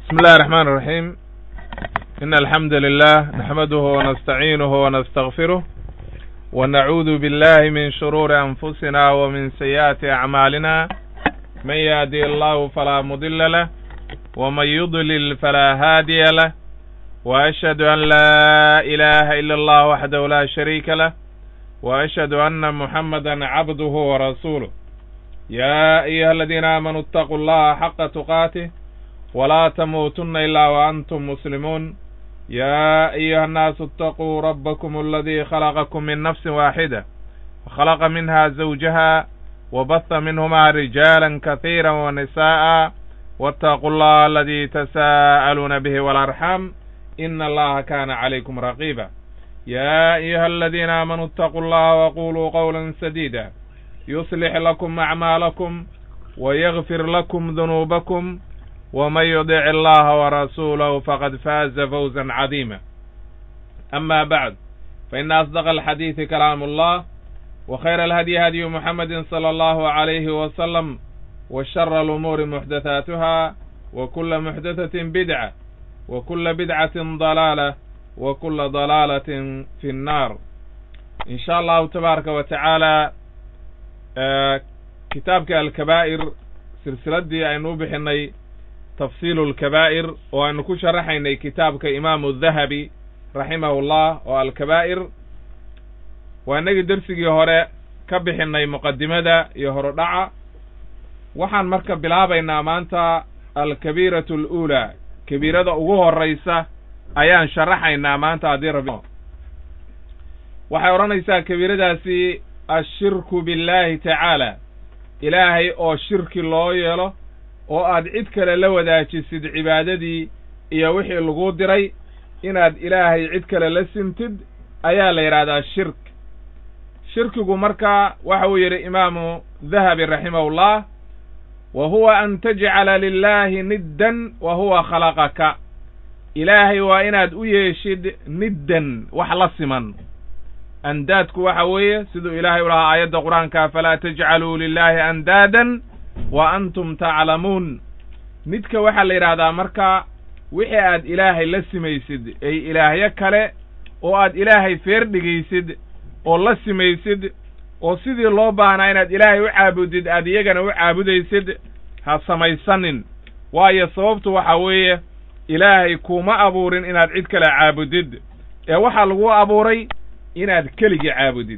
بسم الله الرحمن الرحيم إن الحمد لله نحمده ونستعينه ونستغفره ونعوذ بالله من شرور أنفسنا ومن سيئات أعمالنا من يهدي الله فلا مضل له ومن يضلل فلا هادي له وأشهد أن لا إله إلا الله وحده لا شريك له وأشهد أن محمدا عبده ورسوله يا أيها الذين آمنوا اتقوا الله حق تقاته ولا تموتن إلا وأنتم مسلمون يا أيها الناس اتقوا ربكم الذي خلقكم من نفس واحدة وخلق منها زوجها وبث منهما رجالا كثيرا ونساء واتقوا الله الذي تساءلون به والأرحام إن الله كان عليكم رقيبا يا أيها الذين آمنوا اتقوا الله وقولوا قولا سديدا يصلح لكم أعمالكم ويغفر لكم ذنوبكم ومن يطع الله ورسوله فقد فاز فوزا عظيما أما بعد فإن أصدق الحديث كلام الله وخير الهدي هدي محمد صلى الله عليه وسلم وشر الأمور محدثاتها وكل محدثة بدعة وكل بدعة ضلالة وكل ضلالة في النار إن شاء الله تبارك وتعالى kitaabka alkabaa'ir silsiladii aynu u bixinay tafsiilu lkabaa'ir oo aynu ku sharaxaynay kitaabka imaamu dahabi raximahullah oo alkabaa'ir waa inagii dersigii hore ka bixinay muqadimada iyo horodhaca waxaan marka bilaabaynaa maanta alkabiiratu aluulaa kabiirada ugu horraysa ayaan sharaxaynaa maanta haddii rabi waxay odhanaysaa kabiiradaasi ashirku biاllaahi tacaala ilaahay oo shirki loo yeelo oo aad cid kale la wadaajisid cibaadadii iyo wixii laguu diray inaad ilaahay cid kale la sintid ayaa la yidhaahdaa shirk shirkigu marka waxa uu yidhi imaamu dahabi raximahullah wa huwa an tajcala lilaahi niddan wa huwa khalaqaka ilaahay waa inaad u yeeshid niddan wax la siman andaadku waxa weeye siduu ilaahay u lahaa aayadda qur-aanka falaa tajcaluu lilaahi andaadan wa antum taclamuun midka waxaa la yidhaahdaa marka wixii aad ilaahay la simaysid ay ilaahyo kale oo aad ilaahay feer dhigaysid oo la simaysid oo sidii loo baahnaa inaad ilaahay u caabudid aad iyagana u caabudaysid ha samaysanin waayo sababtu waxa weeye ilaahay kuuma abuurin inaad cid kale caabudid ee waxaa lagu abuuray inaad keligii caabudid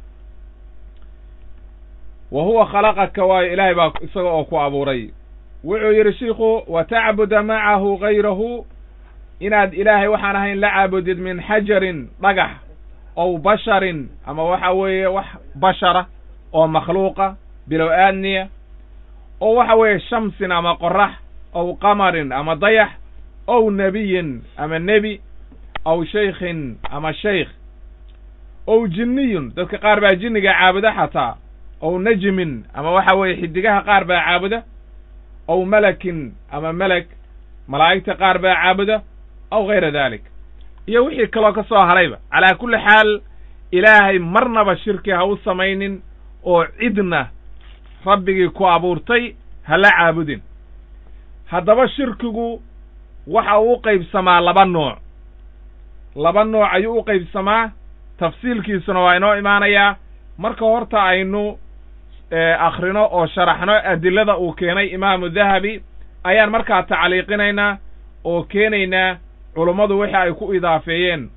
wa huwa khalaqaka waayo ilaahay baa isaga oo ku abuuray wuxuu yidhi shiikhu wa tacbuda macahu gayrahu inaad ilaahay waxaan ahayn la caabudid min xajarin dhagax ow basharin ama waxa weeye wax bashara oo makhluuqa bilow aadniya oo waxa weeye shamsin ama qorax ow qamarin ama dayax ow nebiyin ama nebi ow shaykhin ama shaykh ow jinniyun dadka qaar baa jinniga caabuda xataa ow najmin ama waxa weeye xidigaha qaar baa caabuda ow malakin ama melek malaa'igta qaar baa caabuda aw gayra dalik iyo wixii kaloo ka soo harayba calaa kulli xaal ilaahay marnaba shirki ha u samaynin oo cidna rabbigii ku abuurtay ha la caabudin haddaba shirkigu waxa uu u qaybsamaa laba nooc laba nooc ayuu u qaybsamaa tafsiilkiisuna waa inoo imaanayaa marka horta aynu akhrino oo sharaxno adilada uu keenay imaamu dahabi ayaan markaa tacliiqinaynaa oo keenaynaa culummadu wixii ay ku idaafeeyeen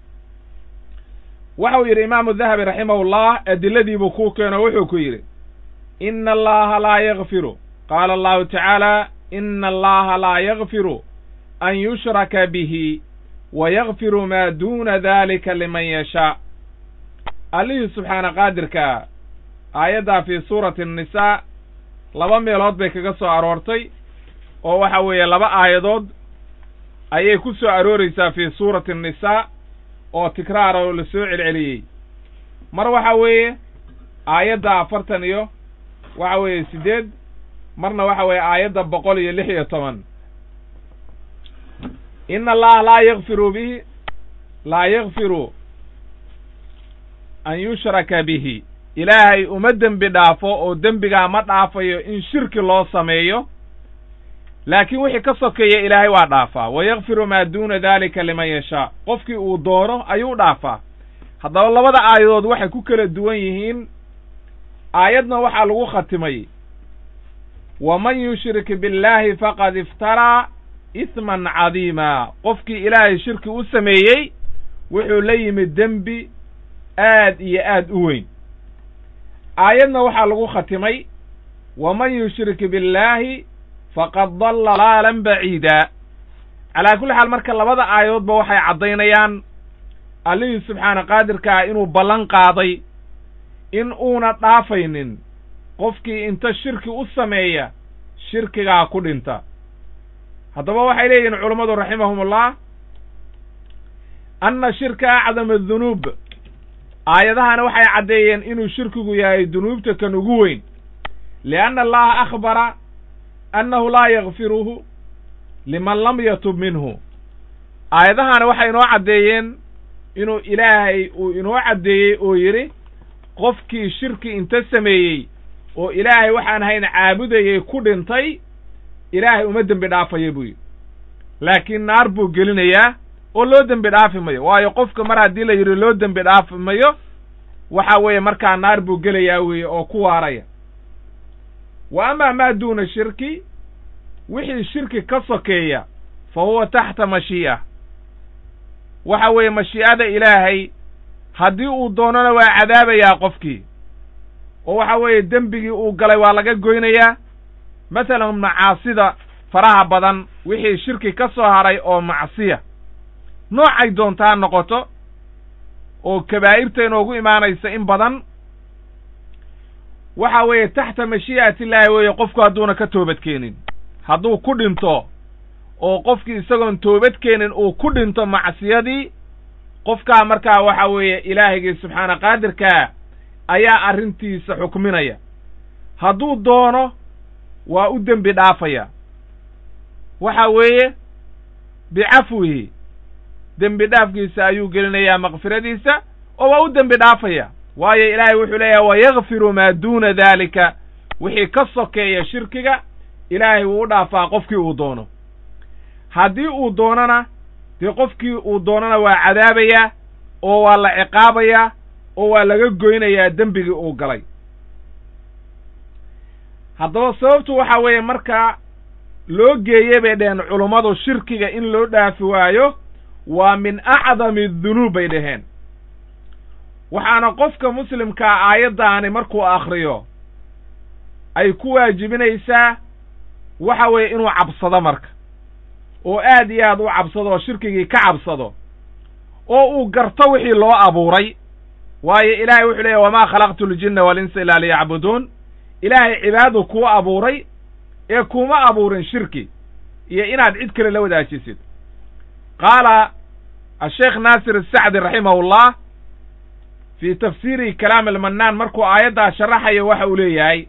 waxa uu yidhi imaamu dahabi raximahullah adiladiibuu kuu keeno wuxuu ku yidhi ina allaha laa yakfiru qaala allahu tacaala ina allaha laa yakfiru an yushraka bihi wa yakfiru maa duuna dalika liman yashaa allihii subxaana qaadirkaa aayaddaa fii suurati annisaa laba meelood bay kaga soo aroortay oo waxa weeye laba aayadood ayay ku soo arooraysaa fii suurati annisaa oo tikraar oo la soo celceliyey mar waxa weeye aayadda afartan iyo waxa weeye siddeed marna waxa weeye aayadda boqol iyo lix iyo toban ina allaha laa yakfiru bihi laa yakfiru an yushraka bihi ilaahay uma dembi dhaafo oo dembigaa ma dhaafayo in shirki loo sameeyo laakiin wixii ka sokeeya ilaahay waa dhaafaa wayakfiru maa duuna daalika liman yashaa qofkii uu doono ayuu dhaafaa haddaba labada aayadood waxay ku kala duwan yihiin aayadna waxaa lagu khatimay waman yushrik biاllaahi faqad iftaraa isman cadiima qofkii ilaahay shirki u sameeyey wuxuu la yimid dembi aad iyo aad u weyn aayadna waxaa lagu khatimay waman yushrik biاllaahi faqad dalla laalan baciida calaa kulli xaal marka labada aayadoodba waxay caddaynayaan allihii subxaana qaadirka ah inuu ballan qaaday in uuna dhaafaynin qofkii inta shirki u sameeya shirkigaa ku dhinta haddaba waxay leeyihiin culummadu raximahumullah anna shirka acdama adunuub aayadahana waxay caddeeyeen inuu shirkigu yahay dunuubta kan ugu weyn lianna allaha akhbara annahu laa yakfiruhu liman lam yatub minhu aayadahana waxay inoo caddeeyeen inuu ilaahay uu inoo caddeeyey oo yidhi qofkii shirki inta sameeyey oo ilaahay waxaan hayn caabudayay ku dhintay ilaahay uma dembi dhaafaya buu yidhi laakiin naar buu gelinayaa oo loo dembi dhaafi mayo waayo qofka mar haddii la yidhi loo dembi dhaafi mayo waxa weeye markaa naar buu gelayaa weeye oo ku waaraya wa amaa maa duuna shirki wixii shirki ka sokeeya fa huwa taxta mashii'a waxa weeye mashii'ada ilaahay haddii uu doonona waa cadaabayaa qofkii oo waxa weeye dembigii uu galay waa laga goynayaa masalan macaasida faraha badan wixii shirki ka soo haray oo macsiya noocay doontaa noqoto oo kabaa'irta inoogu imaanaysa in badan waxa weeye taxta mashii'atillaahi weeye qofku hadduuna ka toobadkeenin hadduu ku dhinto oo qofkii isagoon toobadkeenin uu ku dhinto macsiyadii qofkaa markaa waxa weeye ilaahigii subxaana qaadirkaa ayaa arrintiisa xukminaya hadduu doono waa u dembi dhaafaya waxa weeye bicafwihi dembi dhaafkiisa ayuu gelinayaa makfiradiisa oo waa u dembi dhaafaya waayo ilaahay wuxuu leeyahay wayakfiru maa duuna daalika wixii ka sokeeya shirkiga ilaahay wuu u dhaafaa qofkii uu doono haddii uu doonona dee qofkii uu doonona waa cadaabayaa oo waa la ciqaabayaa oo waa laga goynayaa dembigii uu galay haddaba sababtu waxa weeye markaa loo geeye bay dhaheen culummadu shirkiga in loo dhaafi waayo waa min acdami dunuub bay dhaheen waxaana qofka muslimkaa aayaddaani markuu akhriyo ay ku waajibinaysaa waxa weeye inuu cabsado marka oo aad iyo aad u cabsado oo shirkigii ka cabsado oo uu garto wixii loo abuuray waayo ilaahay wuxuu leeyahy wamaa khalaqtu ljinna walinsa ilaa liyacbuduun ilaahay cibaadadu kuu abuuray ee kuma abuurin shirki iyo inaad cid kale la wadaajisid qaala asheekh naasir asacdi raximahullah fii tafsiiri kalaam almannaan markuu aayaddaa sharaxayo waxa uu leeyahay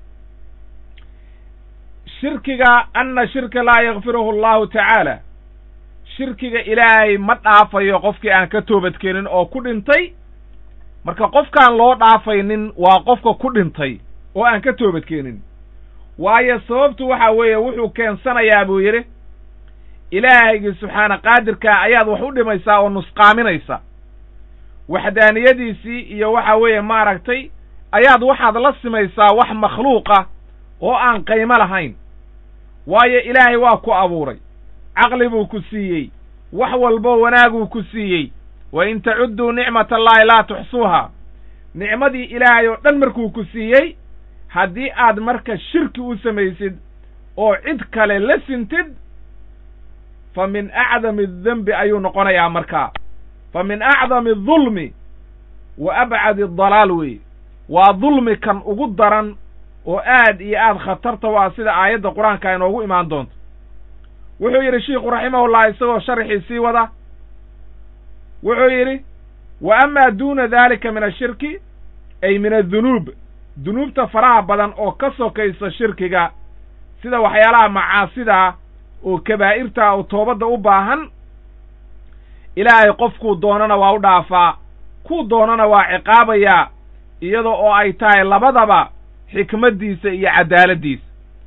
shirkiga anna shirka laa yakfiruhu allahu tacaala shirkiga ilaahay ma dhaafayo qofkii aan ka toobadkeenin oo ku dhintay marka qofkaan loo dhaafaynin waa qofka ku dhintay oo aan ka toobadkeenin waayo sababtu waxa weeye wuxuu keensanayaa buu yidhi ilaahaygii subxaana qaadirkaa ayaad wax u dhimaysaa oo nusqaaminaysa waxdaaniyadiisii iyo waxa weeye maaragtay ayaad waxaad la simaysaa wax makhluuqa oo aan qaymo lahayn waayo ilaahay waa ku abuuray caqli buu ku siiyey wax walbo wanaaguu ku siiyey wa in tacudduu nicmat allaahi laa tuxsuuha nicmadii ilaahay oo dhan markuu ku siiyey haddii aad marka shirki u samaysid oo cid kale la sintid fa min acdami adembi ayuu noqonayaa markaa fa min acdami adulmi wa abcadi adalaal weeye waa dulmi kan ugu daran oo aad iyo aad khatarta waa sida aayadda qur-aanka inoogu imaan doonto wuxuu yidhi shiikhu raximahullah isagoo sharxii sii wada wuxuu yidhi wa amaa duuna daalika min ashirki ay min adunuub dunuubta faraha badan oo ka sokaysa shirkiga sida waxyaalaha macaasidaa oo kabaa'irtaa oo toobadda u baahan ilaahay qofkuu doonana waa u dhaafaa kuu doonana waa ciqaabayaa iyada oo ay tahay labadaba xikmaddiisa iyo caddaaladdiisa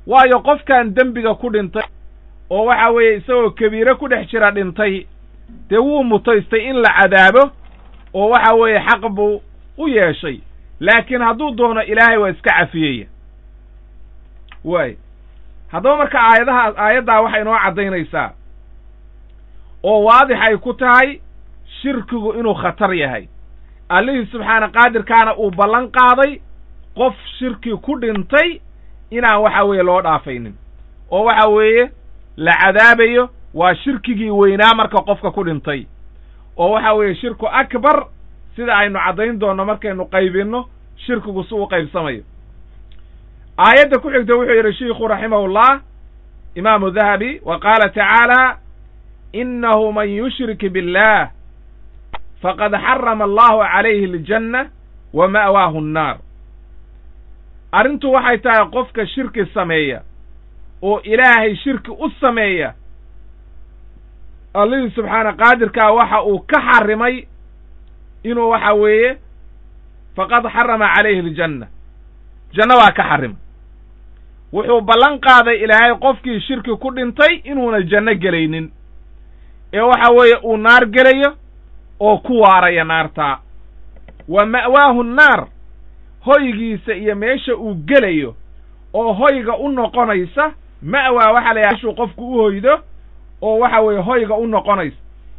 waayo qofkan dembiga ku dhintay oo waxa weeye isagoo kabiire ku dhex jira dhintay dee wuu mutaystay in la cadaabo oo waxa weeye xaq buu u yeeshay laakiin hadduu doono ilaahay waa iska cafiyaya waay haddaba marka aayadaha aayaddaa waxay inoo caddaynaysaa oo waadix ay ku tahay shirkigu inuu khatar yahay allihii subxaana qaadirkaana uu ballan qaaday qof shirki ku dhintay inaan waxa weeye loo dhaafaynin oo waxa weeye la cadaabayo waa shirkigii weynaa marka qofka ku dhintay oo waxa weeye shirku akbar sida aynu caddayn doonno markaynu qaybinno shirkigu si uu qaybsamayo aayadda ku xigta wuxuu yidhi shiikhu raximahullah imaamu dahabi wa qaala tacaala innahu man yushrik biاllah faqad xarama allahu calayhi aljanna wa ma'waahu annaar arrintu waxay tahay qofka shirki sameeya oo ilaahay shirki u sameeya allihii subxaana qaadirkaa waxa uu ka xarimay inuu waxa weeye faqad xarama calayhi aljanna janno waa ka xarimay wuxuu ballan qaaday ilaahay qofkii shirki ku dhintay inuuna janno gelaynin ee waxa weeye uu naar gelayo oo ku waaraya naartaa wa ma'waahu nnaar hoygiisa iyo meesha uu gelayo oo hoyga u noqonaysa ma'waa waxaa la yahay meshuu qofku u hoydo oo waxa weeye hoyga u noqonaysa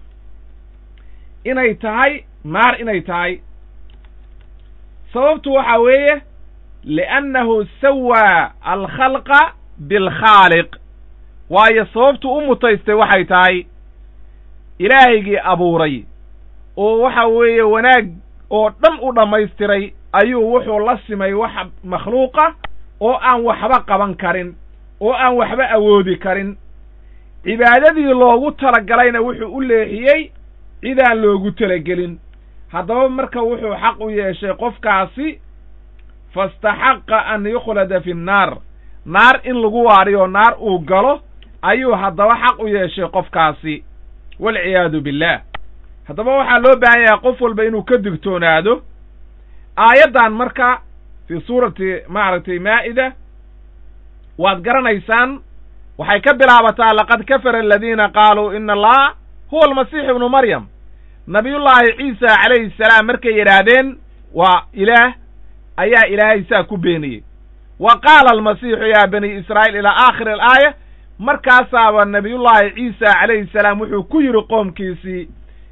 inay tahay naar inay tahay sababtu waxa weeye li'annahu sawaa alkhalqa bilkhaaliq waayo sababtu u mutaystay waxay tahay ilaahaygii abuuray oo waxa weeye wanaag oo dhan u dhammaystiray ayuu wuxuu la simay wax makhluuqa oo aan waxba qaban karin oo aan waxba awoodi karin cibaadadii loogu talagalayna wuxuu u leexiyey cidaan loogu talagelin haddaba marka wuxuu xaq u yeeshay qofkaasi fastaxaqa an yukhlada fi nnaar naar in lagu waariyo naar uu galo ayuu haddaba xaq u yeeshay qofkaasi walciyaadu billaah haddaba waxaa loo baahan yahay qof walba inuu ka digtoonaado aayaddan marka fii suurati maaragtay maa'ida waad garanaysaan waxay ka bilaabataa laqad kafara aladiina qaaluu ina allaha huwa almasiixu ibnu maryam nabiyullaahi ciisa calayhi salaam markay yidhaahdeen waa ilaah ayaa ilaahay saa ku beeniyey wa qaala almasiixu yaa bani israa'iil ilaa aakhiri alaaya markaasaaba nabiyullaahi ciisa calayhi salaam wuxuu ku yidhi qoomkiisii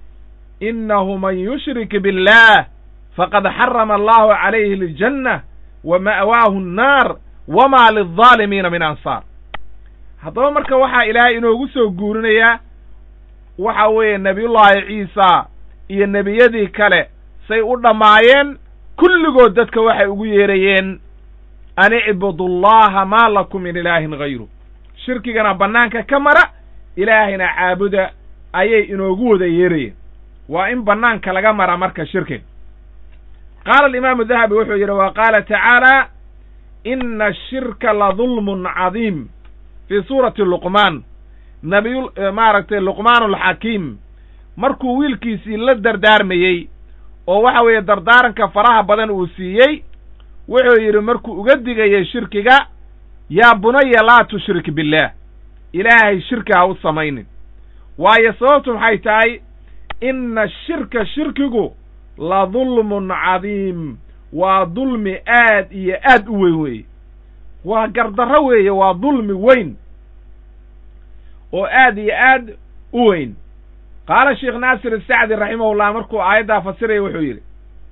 innahu man yushrik biاllah faqad xarama allahu calayhi aljanna wa ma'waahu annaar wamaa lildaalimiina min ansaar haddaba marka waxaa ilaahay inoogu soo guurinayaa waxa weeye nebiyullaahi ciisa iyo nebiyadii kale say u dhammaayeen kulligood dadka waxay ugu yeerayeen an icbudu llaha maa lakum min ilaahin hayru shirkigana bannaanka ka mara ilaahayna caabuda ayay inoogu wada yeerayeen waa in bannaanka laga mara marka shirkiga qaala alimaamu dahabi wuxuu yidhi wa qaala tacaala ina ashirka la dulmun cadiim fii suurati luqmaan nabiyu maaragtay luqmaan alxakiim markuu wiilkiisii la dardaarmayey oo waxa weeye dardaaranka faraha badan uu siiyey wuxuu yidhi markuu uga digayay shirkiga yaa bunaya laa tushrik billaah ilaahay shirki ha u samaynin waayo sababtu maxay tahay ina ashirka shirkigu la dulmun cadiim waa dulmi aad iyo aad u weyn weeye waa gardarro weeye waa dulmi weyn oo aad iyo aad u weyn qaala sheekh naasir asacdi raximahullah markuu aayaddaa fasiraya wuxuu yidhi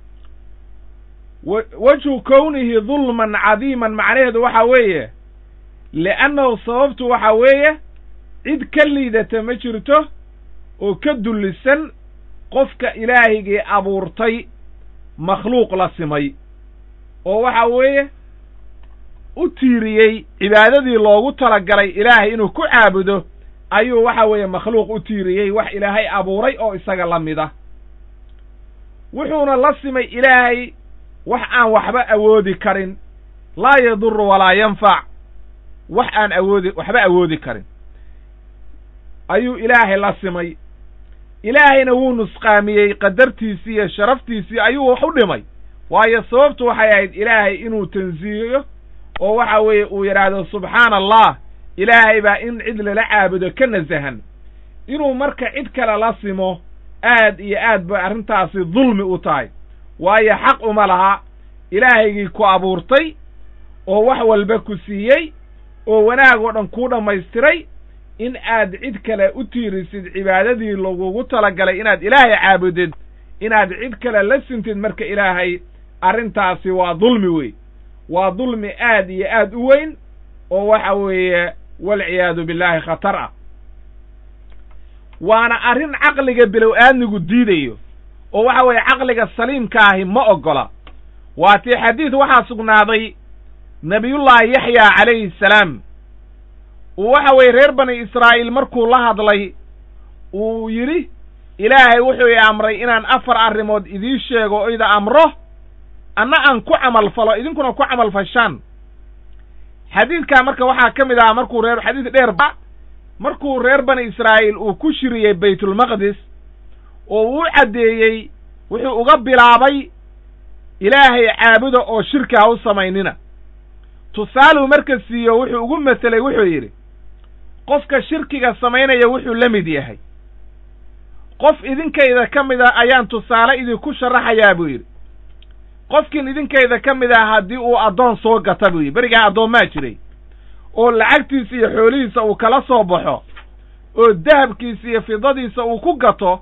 wejhu kownihi dulman cadiiman macnaheedu waxa weeye li'annahu sababtu waxa weeye cid ka liidata ma jirto oo ka dullisan qofka ilaahigii abuurtay makhluuq la simay oo waxa weeye u tiiriyey cibaadadii loogu talagalay ilaahay inuu ku caabudo ayuu waxa weeye makhluuq u tiiriyey wax ilaahay abuuray oo isaga la mida wuxuuna la simay ilaahay wax aan waxba awoodi karin laa yaduru walaa yanfac wax aan awoodi waxba awoodi karin ayuu ilaahay la simay ilaahayna wuu nusqaamiyey qadartiisii iyo sharaftiisii ayuu wax u dhimay waayo sababtu waxay ahayd ilaahay inuu tansiihiyo oo waxa weeye uu yidhaahdo subxaana allah ilaahay baa in cid lala caabudo ka nasahan inuu marka cid kale la simo aad iyo aad bay arrintaasi dulmi u tahay waayo xaq uma laha ilaahaygii ku abuurtay oo wax walba ku siiyey oo wanaag oo dhan kuu dhammaystiray in aad cid kale u tiirisid cibaadadii lagugu talagalay inaad ilaahay caabudid inaad cid kale la sintid marka ilaahay arrintaasi waa dulmi wey waa dulmi aad iyo aad u weyn oo waxa weeye walciyaadu billaahi khatar ah waana arrin caqliga bilow aadmigu diidayo oo waxa weeye caqliga saliimka ahi ma oggola waatii xadiid waxaa sugnaaday nebiyullaahi yaxya calayhi salaam uu waxa weeye reer bani israa'iil markuu la hadlay uu yidhi ilaahay wuxuu i amray inaan afar arrimood idiin sheego o ida amro anna aan ku camal falo idinkuna ku camal fashaan xadiidkaa marka waxaa ka mid ahaa markuu reer xadiid dheer ba markuu reer bani israa'iil uu ku shiriyey baytulmaqdis oo uu caddeeyey wuxuu uga bilaabay ilaahay caabuda oo shirki ha u samaynina tusaaluu marka siiyo wuxuu ugu maselay wuxuu yidhi qofka shirkiga samaynaya wuxuu la mid yahay qof idinkayda ka mid a ayaan tusaale idinku sharaxayaa buu yidhi qofkin idinkayda ka mid ah haddii uu addoon soo gata buu yidhi berigaa addoommaa jiray oo lacagtiisa iyo xoolihiisa uu kala soo baxo oo dahabkiisa iyo fidadiisa uu ku gato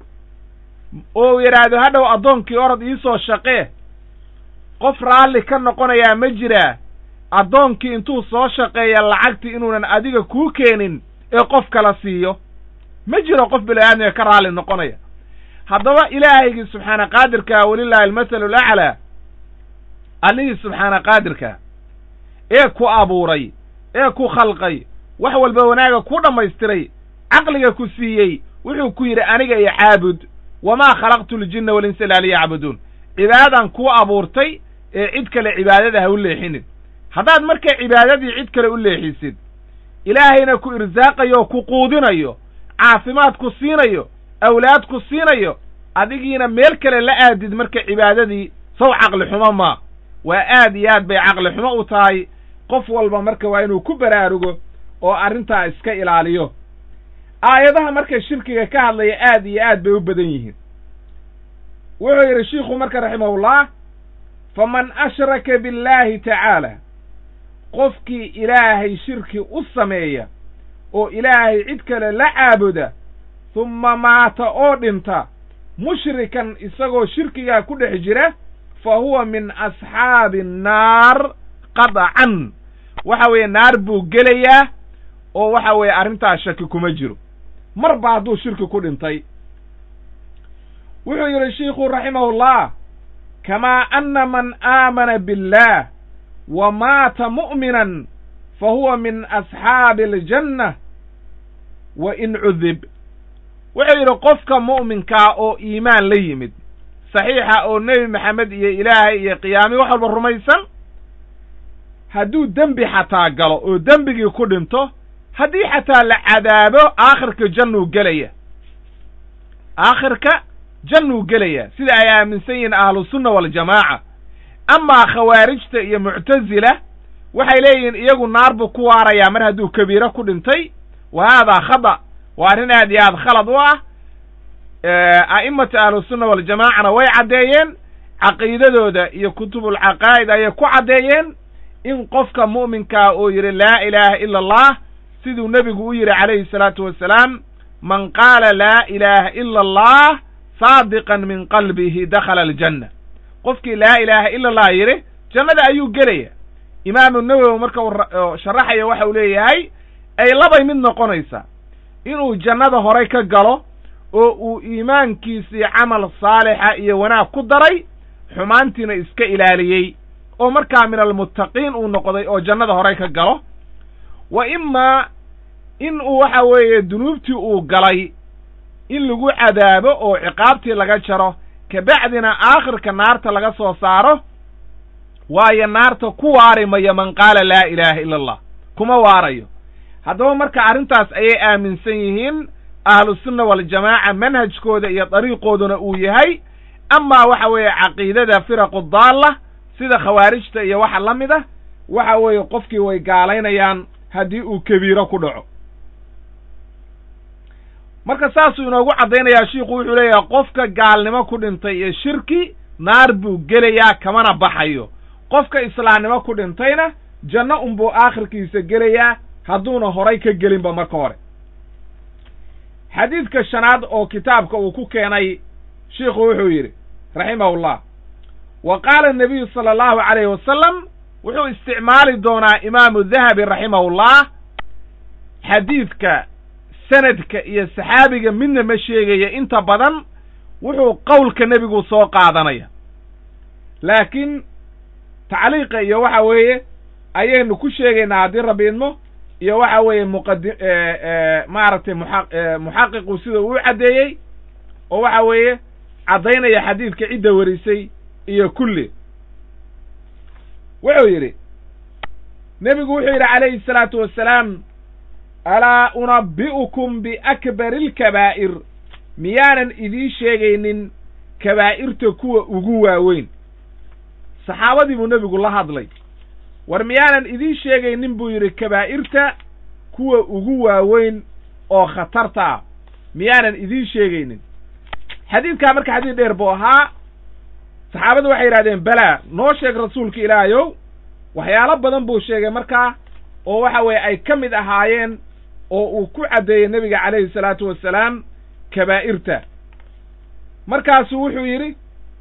oo uu yidhaahdo hadhow addoonkii orod iisoo shaqee qof raalli ka noqonayaa ma jiraa addoonkii intuu soo shaqeeya lacagtii inuunan adiga kuu keenin ee qof kala siiyo ma jiro qof bini-aadmiga ka raalli noqonaya haddaba ilaahaygii subxaana qaadirkaa welilahi almasalu alaclaa allihii subxaana qaadirkaa ee ku abuuray ee ku khalqay wax walba wanaaga ku dhammaystiray caqliga ku siiyey wuxuu ku yidhi aniga iyo caabud wamaa khalaqtu ljinna walinsa ila liyacbuduun cibaadadan kuu abuurtay ee cid kale cibaadada ha u leexinin haddaad marka cibaadadii cid kale u leexisid ilaahayna ku irsaaqayo oo ku quudinayo caafimaad ku siinayo awlaad ku siinayo adigiina meel kale la aadid marka cibaadadii saw caqli xumo maa waa aad iyo aad bay caqli xumo u tahay qof walba marka waa inuu ku baraarugo oo arrintaa iska ilaaliyo aayadaha marka shirkiga ka hadlaya aad iyo aad bay u badan yihiin wuxuu yidhi shiikhu marka raximahullah faman ashraka billaahi tacaala qofkii ilaahay shirki u sameeya oo ilaahay cid kale la caabuda humma maata oo dhinta mushrikan isagoo shirkigaa ku dhex jira fa huwa min asxaabi annaar qadcan waxa weeye naar buu gelayaa oo waxa weeye arrintaas shaki kuma jiro marba hadduu shirki ku dhintay wuxuu yidhi shiikhu raximahullah kamaa anna man aamana biاllah wa maata mu'minan fa huwa min asxaabi aljanna wa in cudib wuxuu yidhi qofka mu'minkaa oo iimaan la yimid saxiixa oo nebi maxamed iyo ilaahay iyo qiyaami wax walba rumaysan hadduu dembi xataa galo oo dembigii ku dhinto haddii xataa la cadaabo aakhirka jannuu gelaya aakhirka jannuu gelaya sida ay aaminsan yihiin ahlusunna waljamaaca amaa khawaarijta iyo muctasila waxay leeyihiin iyagu naar buu ku waarayaa mar hadduu kabiiro ku dhintay wa haadaa khada waa arrin aad iyo aad khalad u ah a'imata ahlusunna waljamaacana way caddeeyeen caqiidadooda iyo kutubulcaqaa'id ayay ku caddeeyeen in qofka mu'minkaa uu yidhi laa ilaaha ila allah siduu nebigu u yidhi calayhi salaatu wasalaam man qaala laa ilaaha ila allah saadiqan min qalbihi dakhala aljanna qofkii laa ilaaha ila allah yidhi jannada ayuu gelaya imaamu nawowi marka uu sharaxaya waxa uu leeyahay ay labay mid noqonaysaa inuu jannada horay ka galo oo uu iimaankiisii camal saalixa iyo wanaag ku daray xumaantiina iska ilaaliyey oo markaa min almuttaqiin uu noqday oo jannada horay ka galo wa imaa in uu waxa weeye dunuubtii uu galay in lagu cadaabo oo ciqaabtii laga jaro kabacdina aakhirka naarta laga soo saaro waayo naarta ku waari mayo man qaala laa ilaaha ila allah kuma waarayo haddaba marka arrintaas ayay aaminsan yihiin ahlusunna waljamaaca manhajkooda iyo dariiqooduna uu yahay amaa waxa weeye caqiidada firaqu daalla sida khawaarijta iyo waxa la mid ah waxa weeye qofkii way gaalaynayaan haddii uu kabiiro ku dhaco marka saasuu inoogu caddaynayaa shiikhu wuxuu leeyahay qofka gaalnimo ku dhintay iyo shirki naar buu gelayaa kamana baxayo qofka islaamnimo ku dhintayna janno unbuu aakhirkiisa gelayaa hadduuna horay ka gelinba marka hore xadiidka shanaad oo kitaabka uu ku keenay shiikhu wuxuu yidhi raximahullah wa qaala anabiyu sala allahu calayhi wasalam wuxuu isticmaali doonaa imaamu dahabi raximahullah xadiidka sanadka iyo saxaabiga midna ma sheegaya inta badan wuxuu qowlka nebigu soo qaadanaya laakiin tacliiqa iyo waxa weeye ayaynu ku sheegaynaa haddii rabbi idmo iyo waxa weeye muqadi maaragtay muxa muxaqiqu sida uu caddeeyey oo waxa weeye caddaynaya xadiidka cidda warisay iyo kulli wuxuu yidhi nebigu wuxuu yidhi calayhi الsalaatu wassalaam alaa unabbi'ukum biakbari اlkabaa'ir miyaanan idiin sheegaynin kabaa'irta kuwa ugu waaweyn saxaabadii buu nebigu la hadlay war miyaanan idiin sheegaynin buu yidhi kabaa'irta kuwa ugu waaweyn oo khatarta ah miyaanan idiin sheegaynin xadiidkaa marka xadiid dheer buu ahaa saxaabadu waxay yidhahdeen belaa noo sheeg rasuulka ilaahayow waxyaalo badan buu sheegay markaa oo waxa weeye ay ka mid ahaayeen oo uu ku caddeeyey nebiga calayhi salaatu wassalaam kabaa'irta markaasuu wuxuu yidhi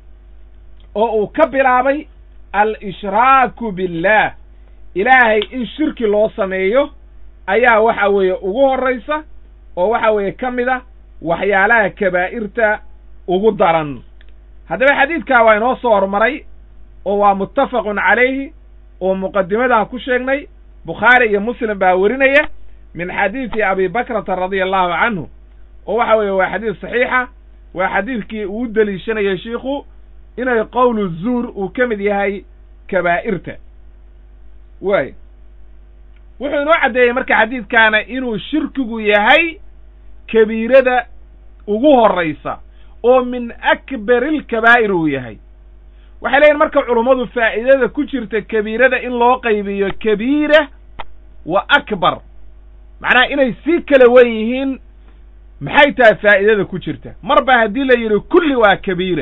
oo uu ka bilaabay al-ishraaku billaah ilaahay in shirki loo sameeyo ayaa waxa weeye ugu horraysa oo waxa weeye ka mid a waxyaalaha kabaa'irta ugu daran haddaba xadiidkaa waa inoo soo hormaray oo waa muttafaqun calayhi oo muqadimadan ku sheegnay bukhaari iyo muslim baa werinaya min xadiidi abi bakrata radia allahu canhu oo waxa weeye waa xadiid saxiixa waa xadiidkii uu deliishanayay shiikhu inay qowlu zuur uu ka mid yahay kabaa'irta waay wuxuu inoo caddeeyey marka xadiidkaana inuu shirkigu yahay kabiirada ugu horraysa oo min akbari ilkabaa'ir uu yahay waxay leeyihin marka culummadu faa'iidada ku jirta kabiirada in loo qaybiyo kabiira wa akbar macnaha inay sii kala wen yihiin maxay tahay faa'iidada ku jirta marba haddii la yidhi kulli waa kabiira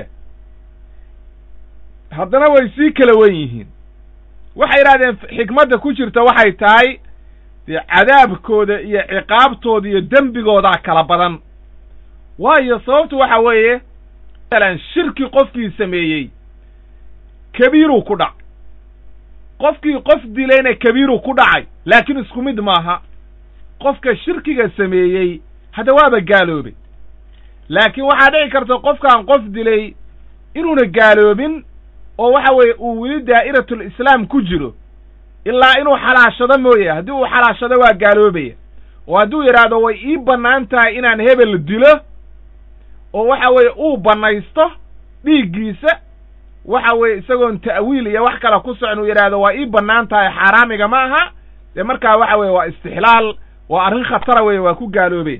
haddana way sii kala wen yihiin waxay yidhahdeen xikmadda ku jirta waxay tahay dee cadaabkooda iyo ciqaabtooda iyo dembigoodaa kala badan waayo sababtu waxa weeye masalan shirki qofkii sameeyey kabiiruu ku dhac qofkii qof dilayna kabiiruu ku dhacay laakiin isku mid maaha qofka shirkiga sameeyey hadda waaba gaaloobay laakiin waxaa dhici karta qofkaan qof dilay inuuna gaaloobin oo waxa weeye uu weli daa'iratul islaam ku jiro ilaa inuu xalaashado mooye haddii uu xalaashado waa gaaloobaya oo hadduu yidhaahdo way ii bannaan tahay inaan hebel dilo oo waxa weeye uu bannaysto dhiiggiisa waxa weeye isagoon ta'wiil iyo wax kale ku socon uu yidhaahdo waa ii bannaan tahay xaaraamiga ma aha dee markaa waxa weeye waa istixlaal waa arrin khatara weeye waa ku gaaloobaya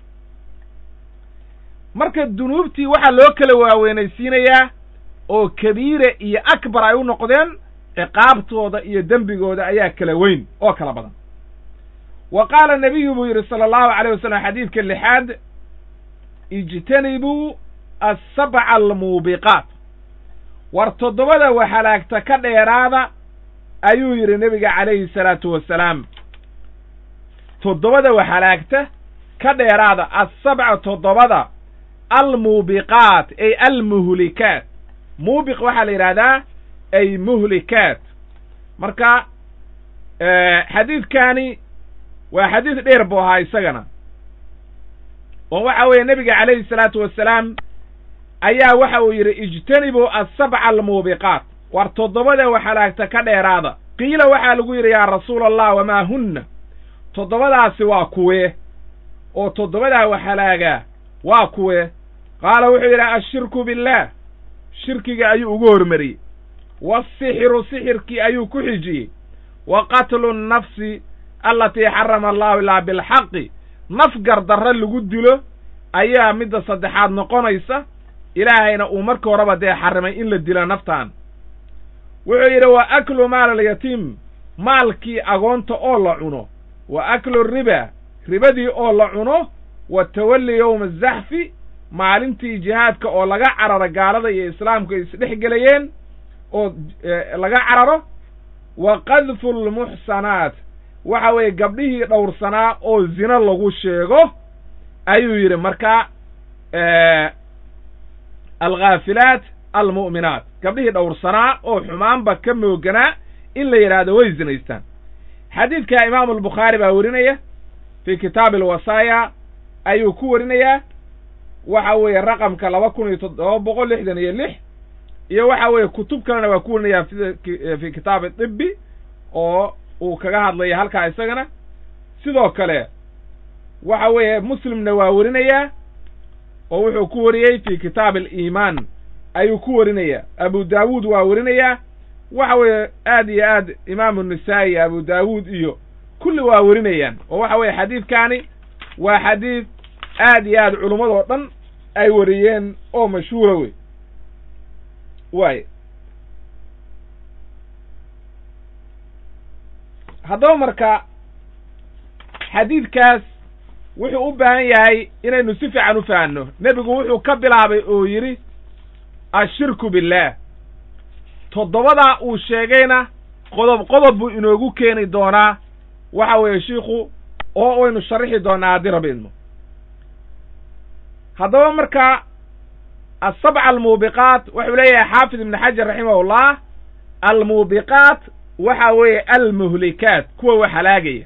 marka dunuubtii waxaa loo kala waaweynaysiinayaa oo kabiira iyo akbar ay u noqdeen ciqaabtooda iyo dembigooda ayaa kala weyn oo kala badan wa qaala nabiyu buu yidhi sala allahu alayh wasalam xadiidka lixaad ijtanibuu asabca almuubiqaat war toddobada waxalaagta ka dheeraada ayuu yidhi nebiga calayhi salaatu wasalaam toddobada waxalaagta ka dheeraada assabca toddobada almuubiqaat ay almuhlikaat muubiq waxaa la yidhahdaa ay muhlikaat marka xadiidkani waa xadiid dheer buu ahaa isagana oo waxa weeye nebiga calayhi salaatu wasalaam ayaa waxa uu yidhi ijtanibuu asabca almuubiqaat war toddobada waxalaagta ka dheeraada qiila waxaa lagu yidhi yaa rasuula allah wamaa hunna toddobadaasi waa kuwee oo toddobadaa waxalaagaa waa kuwee qaala wuxuu yidhi ashirku billaah shirkiga ayuu ugu hormariyey waasixiru sixirkii ayuu ku xijiyey wa qatlu nnafsi allatii xarama allahu ilaa bilxaqi naf gardarre lagu dilo ayaa midda saddexaad noqonaysa ilaahayna uu marka horeba dee xarrimay in la dilo naftaan wuxuu yidhi wa aklu maal alyatiim maalkii agoonta oo la cuno wa aklu riba ribadii oo la cuno wa tawalli yowma azaxfi maalintii jihaadka oo laga cararo gaalada iyo islaamku ay isdhex gelayeen oo laga cararo wa qadfu lmuxsanaat waxa weeye gabdhihii dhowrsanaa oo zino lagu sheego ayuu yidhi marka alkhaafilaat almu'minaat gabdhihii dhowrsanaa oo xumaanba ka mooganaa in la yidhaahdo way zinaystaan xadiidka imaamu albukhaari baa werinaya fii kitaabi alwasaaya ayuu ku warinayaa waxa weeye raqamka laba kun iyo toddoba boqol lixdan iyo lix iyo waxa weeye kutub kalena waa ku warinayaa fi kitaabi tibi oo uu kaga hadlaya halkaa isagana sidoo kale waxa weeye muslimna waa werinayaa oo wuxuu ku wariyey fi kitaabi aliimaan ayuu ku warinayaa abu daawuud waa werinayaa waxa weeye aad iyo aad imaamu nisaa'i abu daawuud iyo kulli waa werinayaan oo waxa weeye xadiidkaani waa xadiid aad iyo aad culummadoo dhan ay wariyeen oo mashhuura wey waay haddaba marka xadiidkaas wuxuu u baahan yahay inaynu si fiican u fahanno nebigu wuxuu ka bilaabay oo yidhi ashirku billaah toddobadaa uu sheegayna qodob qodob buu inoogu keeni doonaa waxa weeye shiikhu oo waynu sharixi doonaa haddii raba idmo haddaba marka asabca almuubiqaat wuxuu leeyahay xaafid ibni xajar raximahullah almuubiqaat waxa weeye almuhlikaat kuwa wax halaagaya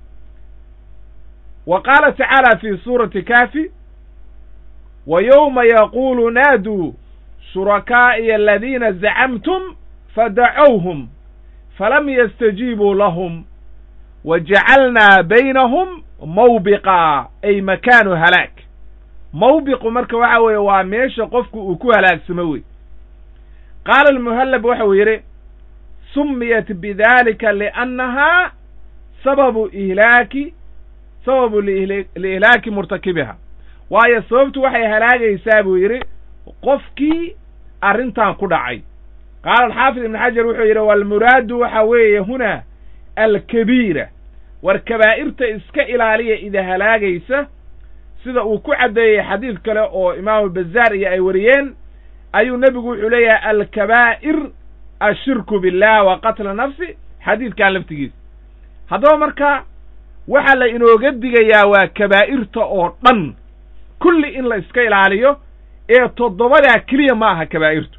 wa qaala tacaala fi suurati kaafi wa yowma yaquulu naaduu shurakaa'iya aladiina zacamtum fadacowhum falam yastajiibuu lahum wa jacalnaa baynahum mawbiqa ay makaanu halaag mawbiqu marka waxa weeye waa meesha qofku uu ku halaagsamo wey qaala almuhallab waxau yidhi sumiyat bidalika liannahaa sababu ihlaaki sababu liihlaaki murtakibiha waayo sababtu waxay halaagaysaa buu yidhi qofkii arrintan ku dhacay qaala alxaafid ibn xajar wuxuu yidhi walmuraadu waxa weeye hunaa alkabiira war kabaa'irta iska ilaaliya ida halaagaysa sida uu ku caddeeyey xadiid kale oo imaamu bazaar iyo ay wariyeen ayuu nebigu wuxuu leeyahay alkabaa'ir ashirku billah wa qatla nafsi xadiidkan laftigiisa haddaba marka waxaa la inooga digayaa waa kabaa'irta oo dhan kulli in la iska ilaaliyo ee toddobadaa keliya ma aha kabaa'irtu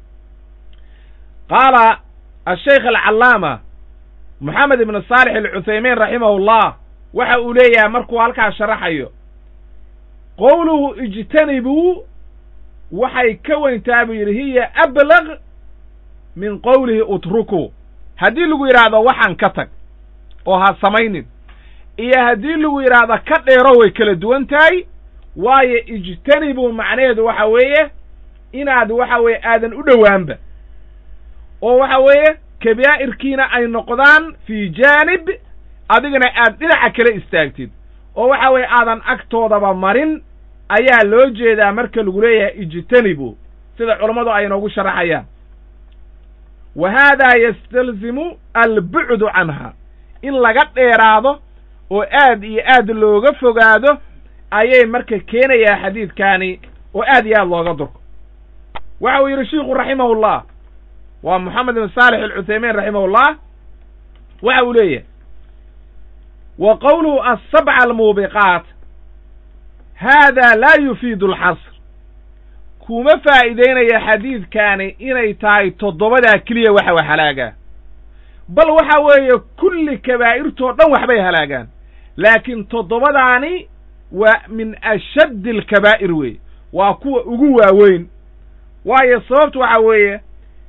qaala ashaykh alcallaama moxamed ibnu saalix alcuthaymiin raximahullah waxa uu leeyahay markuu halkaa sharaxayo qowluhu ijtanibuu waxay ka weyntaa buu yidhi hiya ablag min qowlihi utrukuu haddii lagu yidhaahdo waxaan ka tag oo ha samaynin iyo haddii lagu yidhaahdo ka dheero way kala duwan tahay waayo ijtanibuu macnaheedu waxa weeye inaad waxa weeye aadan u dhowaanba oo waxa weeye kabaa'irkiina ay noqdaan fii jaanib adigana aad dhinaca kale istaagtid oo waxa weeye aadan agtoodaba marin ayaa loo jeedaa marka lagu leeyahay ijtanibu sida culammadu ay inoogu sharaxayaan wa haadaa yastalzimu albucdu canha in laga dheeraado oo aad iyo aad looga fogaado ayay marka keenayaa xadiidkaani oo aad iyo aad looga durko waxa uu yidhi shiikhu raximahullah waa moxamed ibn saalix alcuthaymiin raximahullah waxa uu leeyahay wa qowluhu asabca almuubiqaat haada laa yufiidu alxasr kuma faa'iideynaya xadiidkaani inay tahay toddobadaa keliya waxa wax halaagaa bal waxa weeye kulli kabaa'irtoo dhan waxbay halaagaan laakiin toddobadaani waa min ashaddi alkabaa'ir weeye waa kuwa ugu waaweyn waayo sababtu waxa weeye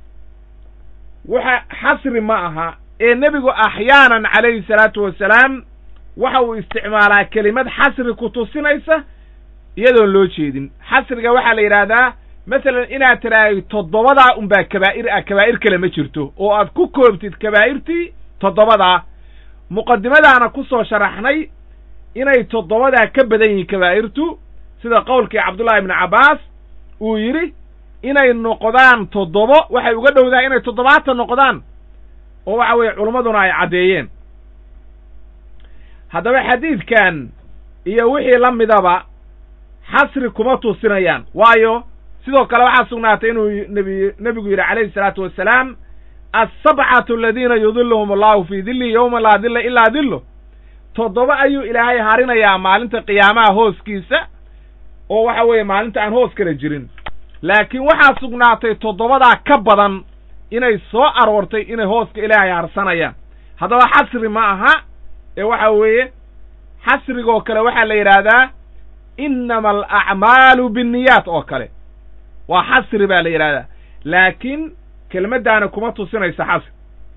waxa xasri ma aha ee nebigu axyaanan calayhi salaatu wasalaam waxa uu isticmaalaa kelimad xasri ku tusinaysa iyadoon loo jeedin xasriga waxaa la yidhaahdaa masalan inaad tidhaahdo toddobadaa unbaa kabaa'ir ah kabaa'ir kale ma jirto oo aad ku koobtid kabaa'irtii toddobadaa muqadimadaana ku soo sharaxnay inay toddobadaa ka badan yihiin kabaa'irtu sida qowlkii cabdullahi ibnu cabbaas uu yidhi inay noqdaan toddobo waxay uga dhowdahay inay toddobaatan noqdaan oo waxa weeye culimmaduna ay caddeeyeen haddaba xadiidkan iyo wixii la midaba xasri kuma tusinayaan waayo sidoo kale waxaa sugnaatay inuu nebi nebigu yidhi calayhi salaatu wassalaam assabcatu aladiina yudiluhum allahu fii dillihi yowma laa dilla ilaa dillo toddoba ayuu ilaahay harinayaa maalinta qiyaamaha hooskiisa oo waxa weeye maalinta aan hoos kala jirin laakiin waxaa sugnaatay toddobadaa ka badan inay soo aroortay inay hooska ilaahay harsanayaan haddaba xasri ma aha ee waxa weeye xasrigoo kale waxaa la yidhaahdaa innama alacmaalu binniyaat oo kale waa xasri baa la yidhahdaa laakiin kelmaddaana kuma tusinaysa xasri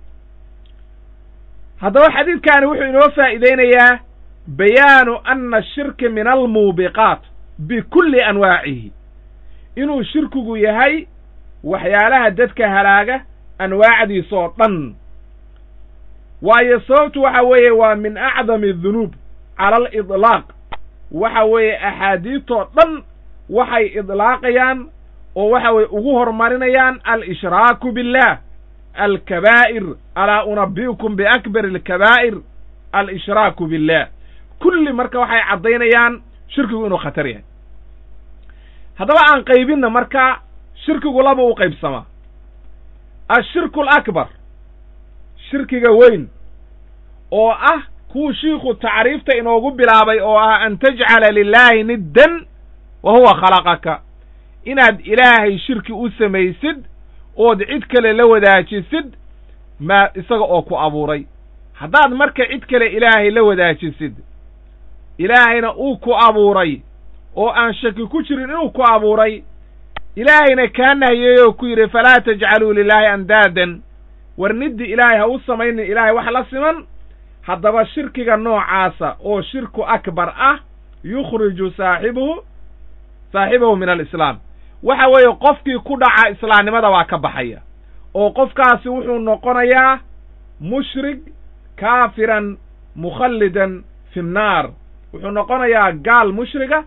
haddaba xadiidkaani wuxuu inoo faa'iideynayaa bayaanu anna ashirka min almuubiqaat bikulli anwaacihi inuu shirkigu yahay waxyaalaha dadka halaaga anwaacdiisa oo dhan waayo sababtu waxa weeye waa min acdami adunuub cala alidlaaq waxa weeye axaadiidtoo dhan waxay idlaaqayaan oo waxa weye ugu horumarinayaan al-ishraaku billah alkabaa'ir alaa unabi'ukum biakbar alkabaa'ir al-ishraaku billah kulli marka waxay caddaynayaan shirkigu inuu khatar yahay haddaba aan qaybinna marka shirkigu laba u qaybsamaa ashirku alakbar shirkiga weyn oo ah kuu shiikhu tacriifta inoogu bilaabay oo ah an tajcala lilaahi niddan wa huwa khalaqaka inaad ilaahay shirki u samaysid ood cid kale la wadaajisid maa isaga oo ku abuuray haddaad marka cid kale ilaahay la wadaajisid ilaahayna uu ku abuuray oo aan shaki ku jirin inuu ku abuuray ilaahayna kaa nahyeey oo ku yidhi falaa tajcaluu lilaahi andaadan war niddi ilaahay ha u samaynin ilaahay wax la siman haddaba shirkiga noocaasa oo shirku akbar ah yukhriju saaxibuhu saaxibahu min alislaam waxa weeye qofkii ku dhaca islaamnimada waa ka baxaya oo qofkaasi wuxuu noqonayaa mushrig kaafiran mukhallidan fi nnaar wuxuu noqonayaa gaal mushriga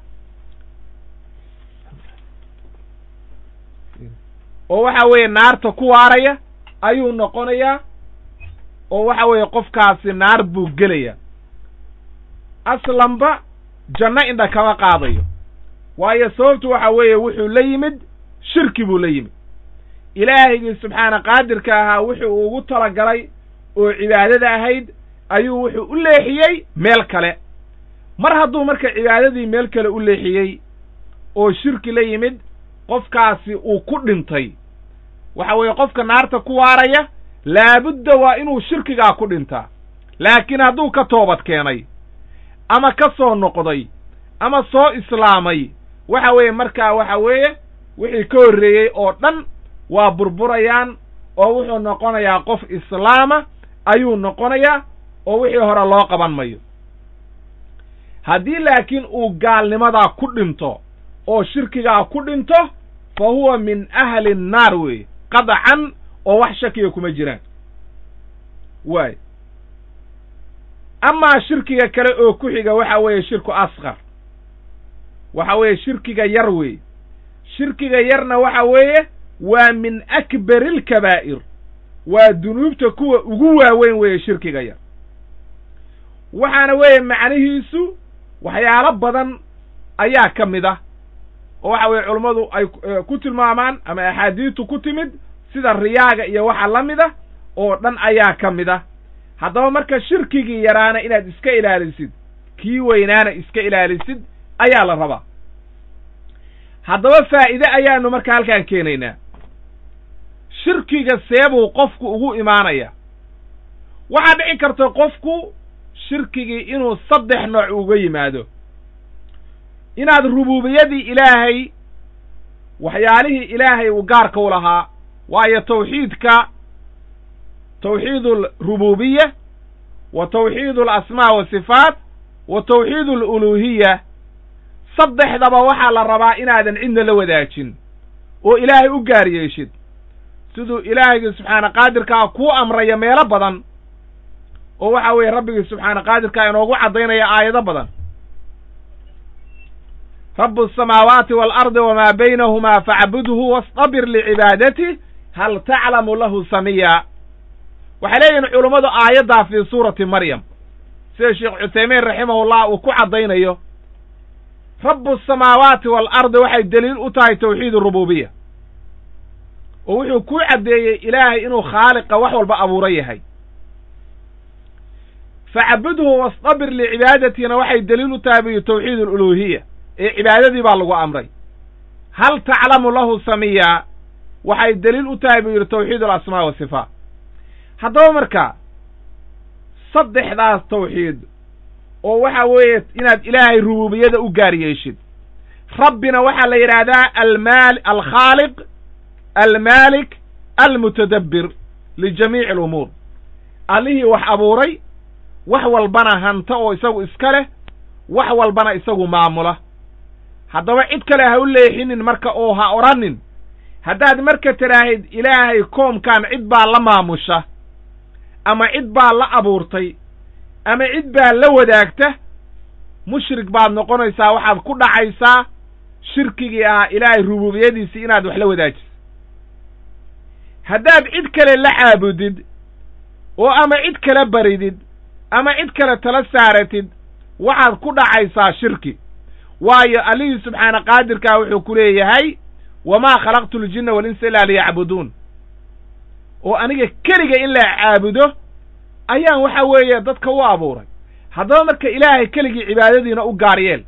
oo waxa weeye naarta ku waaraya ayuu noqonayaa oo waxa weeye qofkaasi naar buu gelaya aslanba janno indha kama qaadayo waayo sababtu waxa weeye wuxuu la yimid shirki buu la yimid ilaahigii subxaana qaadirka ahaa wuxuu ugu talagalay oo cibaadada ahayd ayuu wuxuu u leexiyey meel kale mar hadduu marka cibaadadii meel kale u leexiyey oo shirki la yimid qofkaasi uu ku dhintay waxa weeye qofka naarta ku waaraya laabudda waa inuu shirkigaa ku dhintaa laakiin hadduu ka toobad keenay ama ka soo noqday ama soo islaamay waxa weeye markaa waxa weeye wixii ka horreeyey oo dhan waa burburayaan oo wuxuu noqonayaa qof islaama ayuu noqonayaa oo wixii hore loo qaban mayo haddii laakiin uu gaalnimadaa ku dhinto oo shirkigaa ku dhinto fa huwa min ahli nnaar weeye qadcan oo wax shakiya kuma jiraan waay amaa shirkiga kale oo ku xiga waxa weeye shirku asqar waxa weeye shirkiga yar weeye shirkiga yarna waxa weeye waa min akbari alkabaa'ir waa dunuubta kuwa ugu waaweyn weeye shirkiga yar waxaana weeye macnihiisu waxyaalo badan ayaa ka mid ah oo waxa weeye culummadu ay ku tilmaamaan ama axaadiistu ku timid sida riyaaga iyo waxa la mid ah oo dhan ayaa ka mid ah haddaba marka shirkigii yaraana inaad iska ilaalisid kii weynaana iska ilaalisid ayaa la rabaa haddaba faa'ide ayaanu marka halkaan keenaynaa shirkiga seebuu qofku ugu imaanaya waxaa dhici karta qofku shirkigii inuu saddex nooc uga yimaado inaad rubuubiyadii ilaahay waxyaalihii ilaahay uu gaarka u lahaa waayo tawxiidka tawxiid alrububiya wa tawxiid alasmaa wasifaat wa tawxiid aluluuhiya saddexdaba waxaa la rabaa inaadan cidna la wadaajin oo ilaahay u gaar yeeshid siduu ilaahaygi subxaana qaadirkaa kuu amraya meelo badan oo waxa weeye rabbigii subxaana qaadirkaa inoogu caddaynaya aayado badan rabu asamaawaati waalardi wamaa baynahumaa facbudhu wastabir licibaadati hal taclamu lahu samiya waxay leeyihin culummadu aayaddaa fii suurati maryam sida sheekh cuthaymiin raximahullah uu ku caddaynayo rabu asamaawaati waalardi waxay deliil u tahay tawxiid rububiya oo wuxuu ku caddeeyey ilaahay inuu khaaliqa wax walba abuuro yahay facbudhu wastabir licibaadatina waxay deliil u tahay biyu tawxiid aluluuhiya ee cibaadadii baa lagu amray hal taclamu lahu samiya waxay deliil u tahay buu yidhi tawxiid alasmaa wasifaat haddaba marka saddexdaas tawxiid oo waxa weeye inaad ilaahay rububiyada u gaar yeeshid rabbina waxaa la yidhaahdaa almaal alkhaaliq almaalik almutadabbir lijamiici alumuur allihii wax abuuray wax walbana hanta oo isagu iska leh wax walbana isagu maamula haddaba cid kale ha u leexinin marka oo ha odhanin haddaad marka tidhaahid ilaahay koomkan cid baa la maamusha ama cid baa la abuurtay ama cid baa la wadaagta mushrik baad noqonaysaa waxaad ku dhacaysaa shirkigii ahaa ilaahay rububiyadiisii inaad wax la wadaajiso haddaad cid kale la caabudid oo ama cid kale baridid ama cid kale tala saaratid waxaad ku dhacaysaa shirki waayo allihii subxaana qaadirkaa wuxuu ku leeyahay wamaa khalaqtu ljinna walinsa ilaa liyacbuduun oo aniga keliga in la caabudo ayaan waxa weeye dadka u abuuray haddaba marka ilaahay keligii cibaadadiina u gaar yeel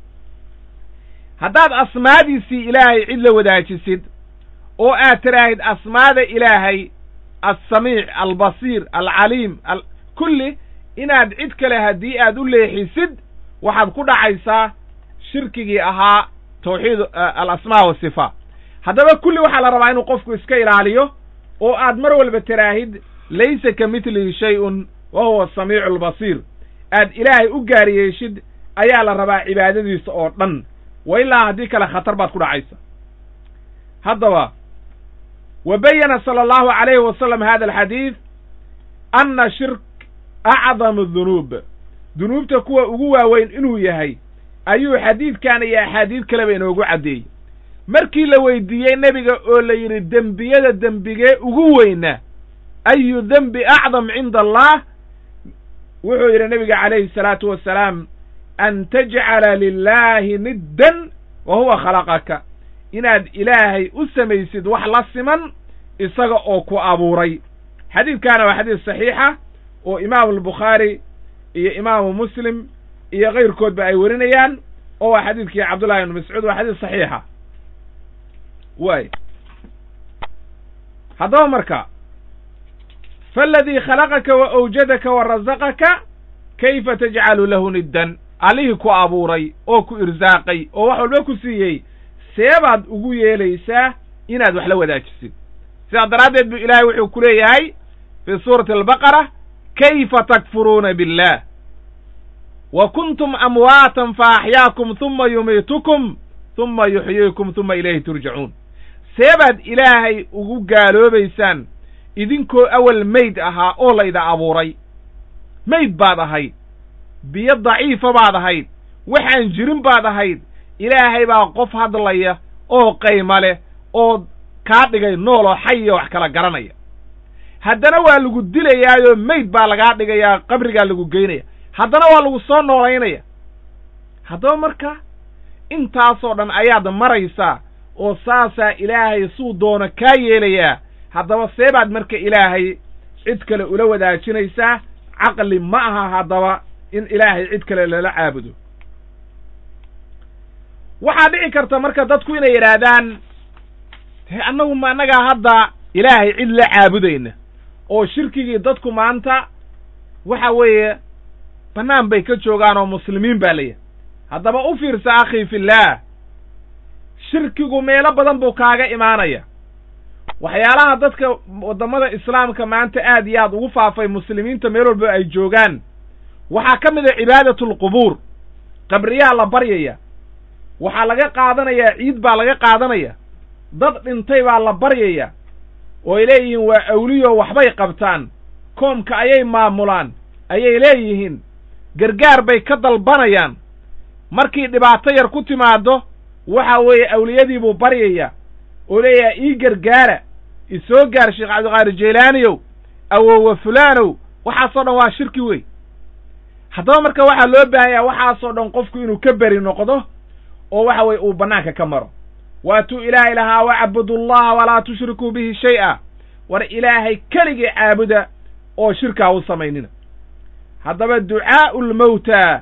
haddaad asmaadiisii ilaahay cid la wadaajisid oo aad tidhaahid asmaada ilaahay alsamiic albasiir alcaliim kulli inaad cid kale haddii aad u leexisid waxaad ku dhacaysaa shirkigii ahaa tawxiid alasmaa wasifaat haddaba kulli waxaa la rabaa inuu qofku iska ilaaliyo oo aad mar walba tiraahid laysa ka midlihi shay-un wa huwa asamiicu albasiir aad ilaahay u gaar yeeshid ayaa la rabaa cibaadadiisa oo dhan wa ilaa haddii kale khatar baad ku dhacaysa haddaba wa bayana sala allahu calayhi wasalam hada alxadiid anna shirk acdamu dunuub dunuubta kuwa ugu waaweyn inuu yahay ayuu xadiidkan iyo axaadiid kaleba inoogu caddeeyey markii la weydiiyey nebiga oo la yidhi dembiyada dembigee ugu weyna ayu dembi acdam cinda allah wuxuu yidhi nebiga calayhi salaatu wasalaam an tajcala lilaahi niddan wa huwa khalaqaka inaad ilaahay u samaysid wax la siman isaga oo ku abuuray xadiidkaana waa xadiis saxiixa oo imaamu albukhaari iyo imaamu muslim iyo kayrkoodba ay werinayaan oo waa xadiidkii cabdullahi ibnu mascuud waa xadiis saxiixa waay haddaba marka faaladii khalaqaka wa awjadaka wa rasaqaka kayfa tajcalu lahu niddan allihii ku abuuray oo ku irsaaqay oo wax walba ku siiyey seebaad ugu yeelaysaa inaad wax la wadaajisid sidaa daraaddeed buu ilaahay wuxuu ku leeyahay fii suurati albaqara kayfa takfuruuna billah wa kuntum amwaatan fa axyaakum huma yumiitukum huma yuxyiikum huma ilayhi turjacuun seebaad ilaahay ugu gaaloobaysaan idinkoo awal mayd ahaa oo layda abuuray mayd baad ahayd biyo daciifa baad ahayd waxaan jirin baad ahayd ilaahay baa qof hadlaya oo qayma leh oo kaa dhigay nooloo xayiyo wax kala garanaya haddana waa lagu dilayaayoo mayd baa lagaa dhigayaa qabrigaa lagu geynaya haddana waa lagu soo noolaynaya haddaba marka intaasoo dhan ayaad maraysaa oo saasaa ilaahay suu doono kaa yeelayaa haddaba seebaad marka ilaahay cid kale ula wadaajinaysaa caqli ma aha haddaba in ilaahay cid kale lala caabudo waxaa dhici karta marka dadku inay yidhaahdaan he annagu ma annagaa hadda ilaahay cid la caabudayna oo shirkigii dadku maanta waxa weeye bannaan bay ka joogaan oo muslimiin baa layahay haddaba u fiirsa akhii fillaah shirkigu meelo badan buu kaaga imaanaya waxyaalaha dadka waddamada islaamka maanta aad iyo aad ugu faafay muslimiinta meel walba ay joogaan waxaa ka mid a cibaadatul-qubuur qabriyaa la baryaya waxaa laga qaadanayaa ciid baa laga qaadanaya dad dhintay baa la baryaya oo ay leeyihiin waa awliyo waxbay qabtaan koomka ayay maamulaan ayay leeyihiin gargaar bay ka dalbanayaan markii dhibaato yar ku timaaddo waxa weeye awliyadii buu baryaya oo leeyahay ii gargaara isoo gaar sheekh cabdiqaadir jeylaaniyow awowa fulaanow waxaasoo dhan waa shirki wey haddaba marka waxaa loo baahanyaa waxaasoo dhan qofku inuu ka beri noqdo oo waxa weye uu bannaanka ka maro waatuu ilaahay lahaa wacbudu allaha walaa tushrikuu bihi shay-a war ilaahay keligii caabuda oo shirkaa u samaynina haddaba ducaa'u lmowtaa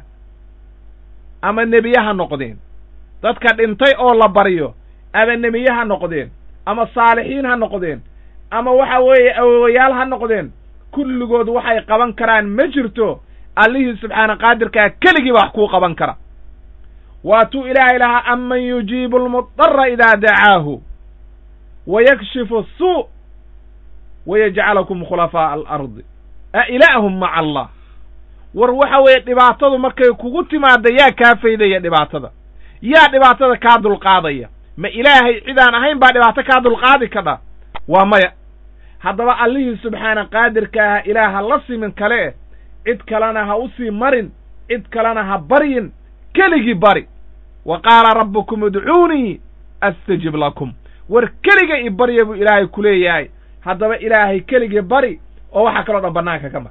ama nebiye ha noqdeen dadka dhintay oo la baryo ama nebiye ha noqdeen ama saalixiin ha noqdeen ama waxa weeye awowayaal ha noqdeen kulligood waxay qaban karaan ma jirto allihii subxaana qaadirkaa keligii ba wax kuu qaban kara waatuu ilaahay lahaa aman yujiibu almudara idaa dacaahu wa yakshifu asuu wa yajcalakum khulafaa'a alardi a ilaahum maca allah war waxa weeye dhibaatadu markay kugu timaadda yaa kaa faydaya dhibaatada yaa dhibaatada kaa dulqaadaya ma ilaahay cidaan ahayn baa dhibaato kaa dulqaadi kadha waa maya haddaba allihii subxaana qaadirka aha ilaaha la simin kale eh cid kalena ha u sii marin cid kalena ha baryin keligii bari wa qaala rabbukum udcuunii astajib lakum war keliga i barya buu ilaahay ku leeyahay haddaba ilaahay keligii bari oo waxaa kaloo dhan bannaanka ka mar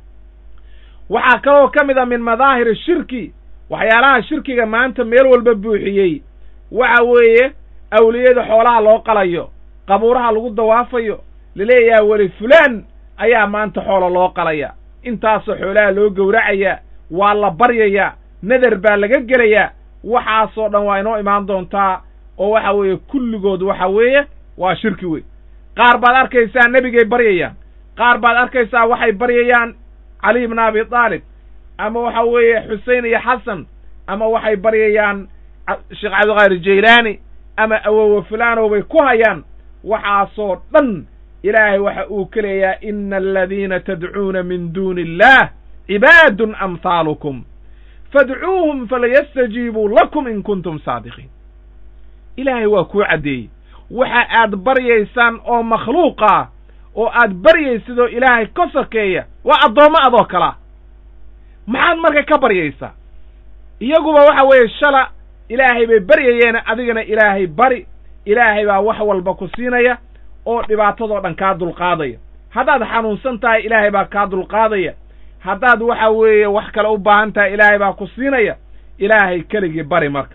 waxaa kaloo ka mid a min madaahir shirki waxyaalaha shirkiga maanta meel walba buuxiyey waxa weeye awliyada xoolaha loo qalayo qabuuraha lagu dawaafayo laleeyaha weli fulaan ayaa maanta xoolo loo qalaya intaasoo xoolaha loo gowracaya waa la baryayaa nadar baa laga gelayaa waxaasoo dhan waa inoo imaan doontaa oo waxa weeye kulligood waxa weeye waa shirki wey qaar baad arkaysaa nebigay baryayaan qaar baad arkaysaa waxay baryayaan cali ibna abi taalib ama waxa weeye xusein iyo xasan ama waxay baryayaan sheekh cabdiqaadir jaylaani ama awowa fulaanow bay ku hayaan waxaasoo dhan ilaahay waxa uu ka leeyahay ina aladiina tadcuuna min duuni illah cibaadun amhaalukum fadcuuhum falayastajiibuu lakum in kuntum saadiqiin ilaahay waa kuu caddeeyey waxa aad baryaysaan oo makhluuqa oo aad baryaysid oo ilaahay ka sokeeya waa addoommo adoo kalaa maxaad marka ka baryaysaa iyaguba waxa weeye shala ilaahay bay baryayeena adigana ilaahay bari ilaahay baa wax walba ku siinaya oo dhibaatadoo dhan kaa dulqaadaya haddaad xanuunsan tahay ilaahay baa kaa dulqaadaya haddaad waxa weeye wax kale u baahan tahay ilaahay baa ku siinaya ilaahay keligii bari marka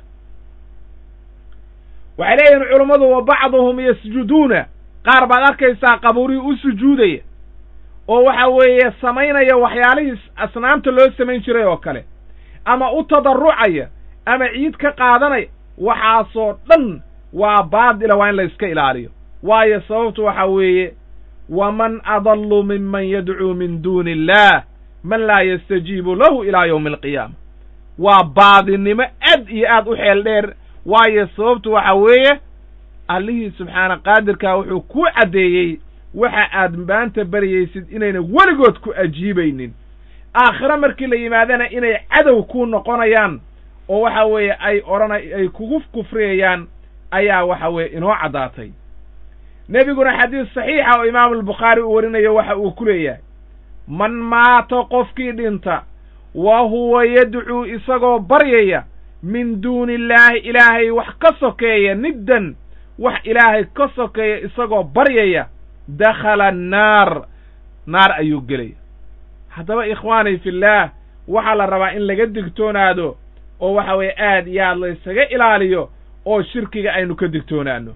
waxay leeyihin culummadu wa bacduhum yasjuduuna qaar baad arkaysaa qabuurihii u sujuudaya oo waxa weeye samaynaya waxyaalihii asnaamta loo samayn jiray oo kale ama u tadarrucaya ama ciid ka qaadanaya waxaasoo dhan waa baadila waa in la iska ilaaliyo waayo sababtu waxa weeye waman adallu minman yadcuu min duuni illaah man laa yastajiibu lahu ilaa yowmi alqiyaama waa baadinimo aad iyo aad u xeel dheer waayo sababtu waxa weeye allihii subxaana qaadirkaa wuxuu kuu caddeeyey waxa aad maanta baryaysid inayna weligood ku ajiibaynin aakhire markii la yimaadana inay cadow kuu noqonayaan oo waxa weeye ay odhana ay kugu kufriyayaan ayaa waxa weeye inoo caddaatay nebiguna xadiis saxiixa oo imaamu albukhaari uu warinayo waxa uu ku leeyahay man maata qofkii dhinta wa huwa yadcuu isagoo baryaya min duuni illaahi ilaahay wax ka sokeeya niddan wax ilaahay ka sokeeya isagoo baryaya dakhala annaar naar ayuu gelaya haddaba ikhwaani fillaah waxaa la rabaa in laga digtoonaado oo waxa weeye aad iyo aad la ysaga ilaaliyo oo shirkiga aynu ka digtoonaano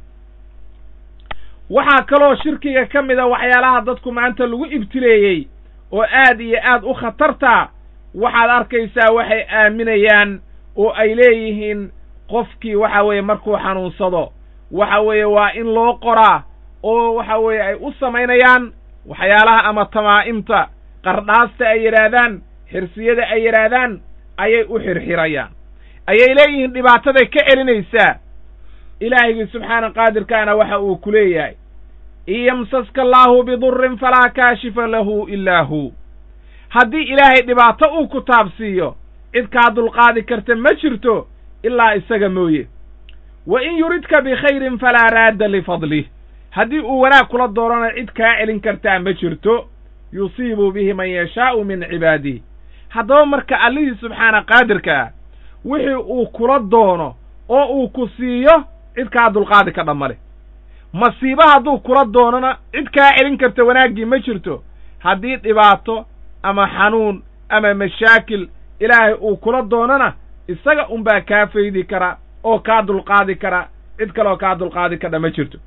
waxaa kaloo shirkiga ka mid a waxyaalaha dadku maanta lagu ibtileeyey oo aad iyo aad u khatartaa waxaad arkaysaa waxay aaminayaan oo ay leeyihiin qofkii waxa weeye markuu xanuunsado waxa weeye waa in loo qoraa oo waxa weeye ay u samaynayaan waxyaalaha ama tamaa'imta qardhaasta ay yidhaahdaan xirsiyada ay yidhaahdaan ayay u xirxirayaan ayay leeyihiin dhibaataday ka celinaysaa ilaahigii subxaana qaadirkaana waxa uu ku leeyahay in yamsaska allaahu bidurrin falaa kaashifa lahu ilaa hu haddii ilaahay dhibaato uu ku taabsiiyo cid kaa dulqaadi karta ma jirto ilaa isaga mooye wa in yuridka bikhayrin falaa raadda lifadlih haddii uu wanaag kula doorana cid kaa celin kartaa ma jirto yusiibu bihi man yashaa'u min cibaadihi haddaba marka allihii subxaana qaadirka ah wixii uu kula doono oo uu ku siiyo cid kaa dulqaadi ka dhammale masiibo hadduu kula doonona cid kaa celin karta wanaaggii ma jirto haddii dhibaato ama xanuun ama mashaakil ilaahay uu kula doonana isaga unbaa kaa faydi kara oo kaa dulqaadi kara cid kaleoo kaa dulqaadi kadha ma jirto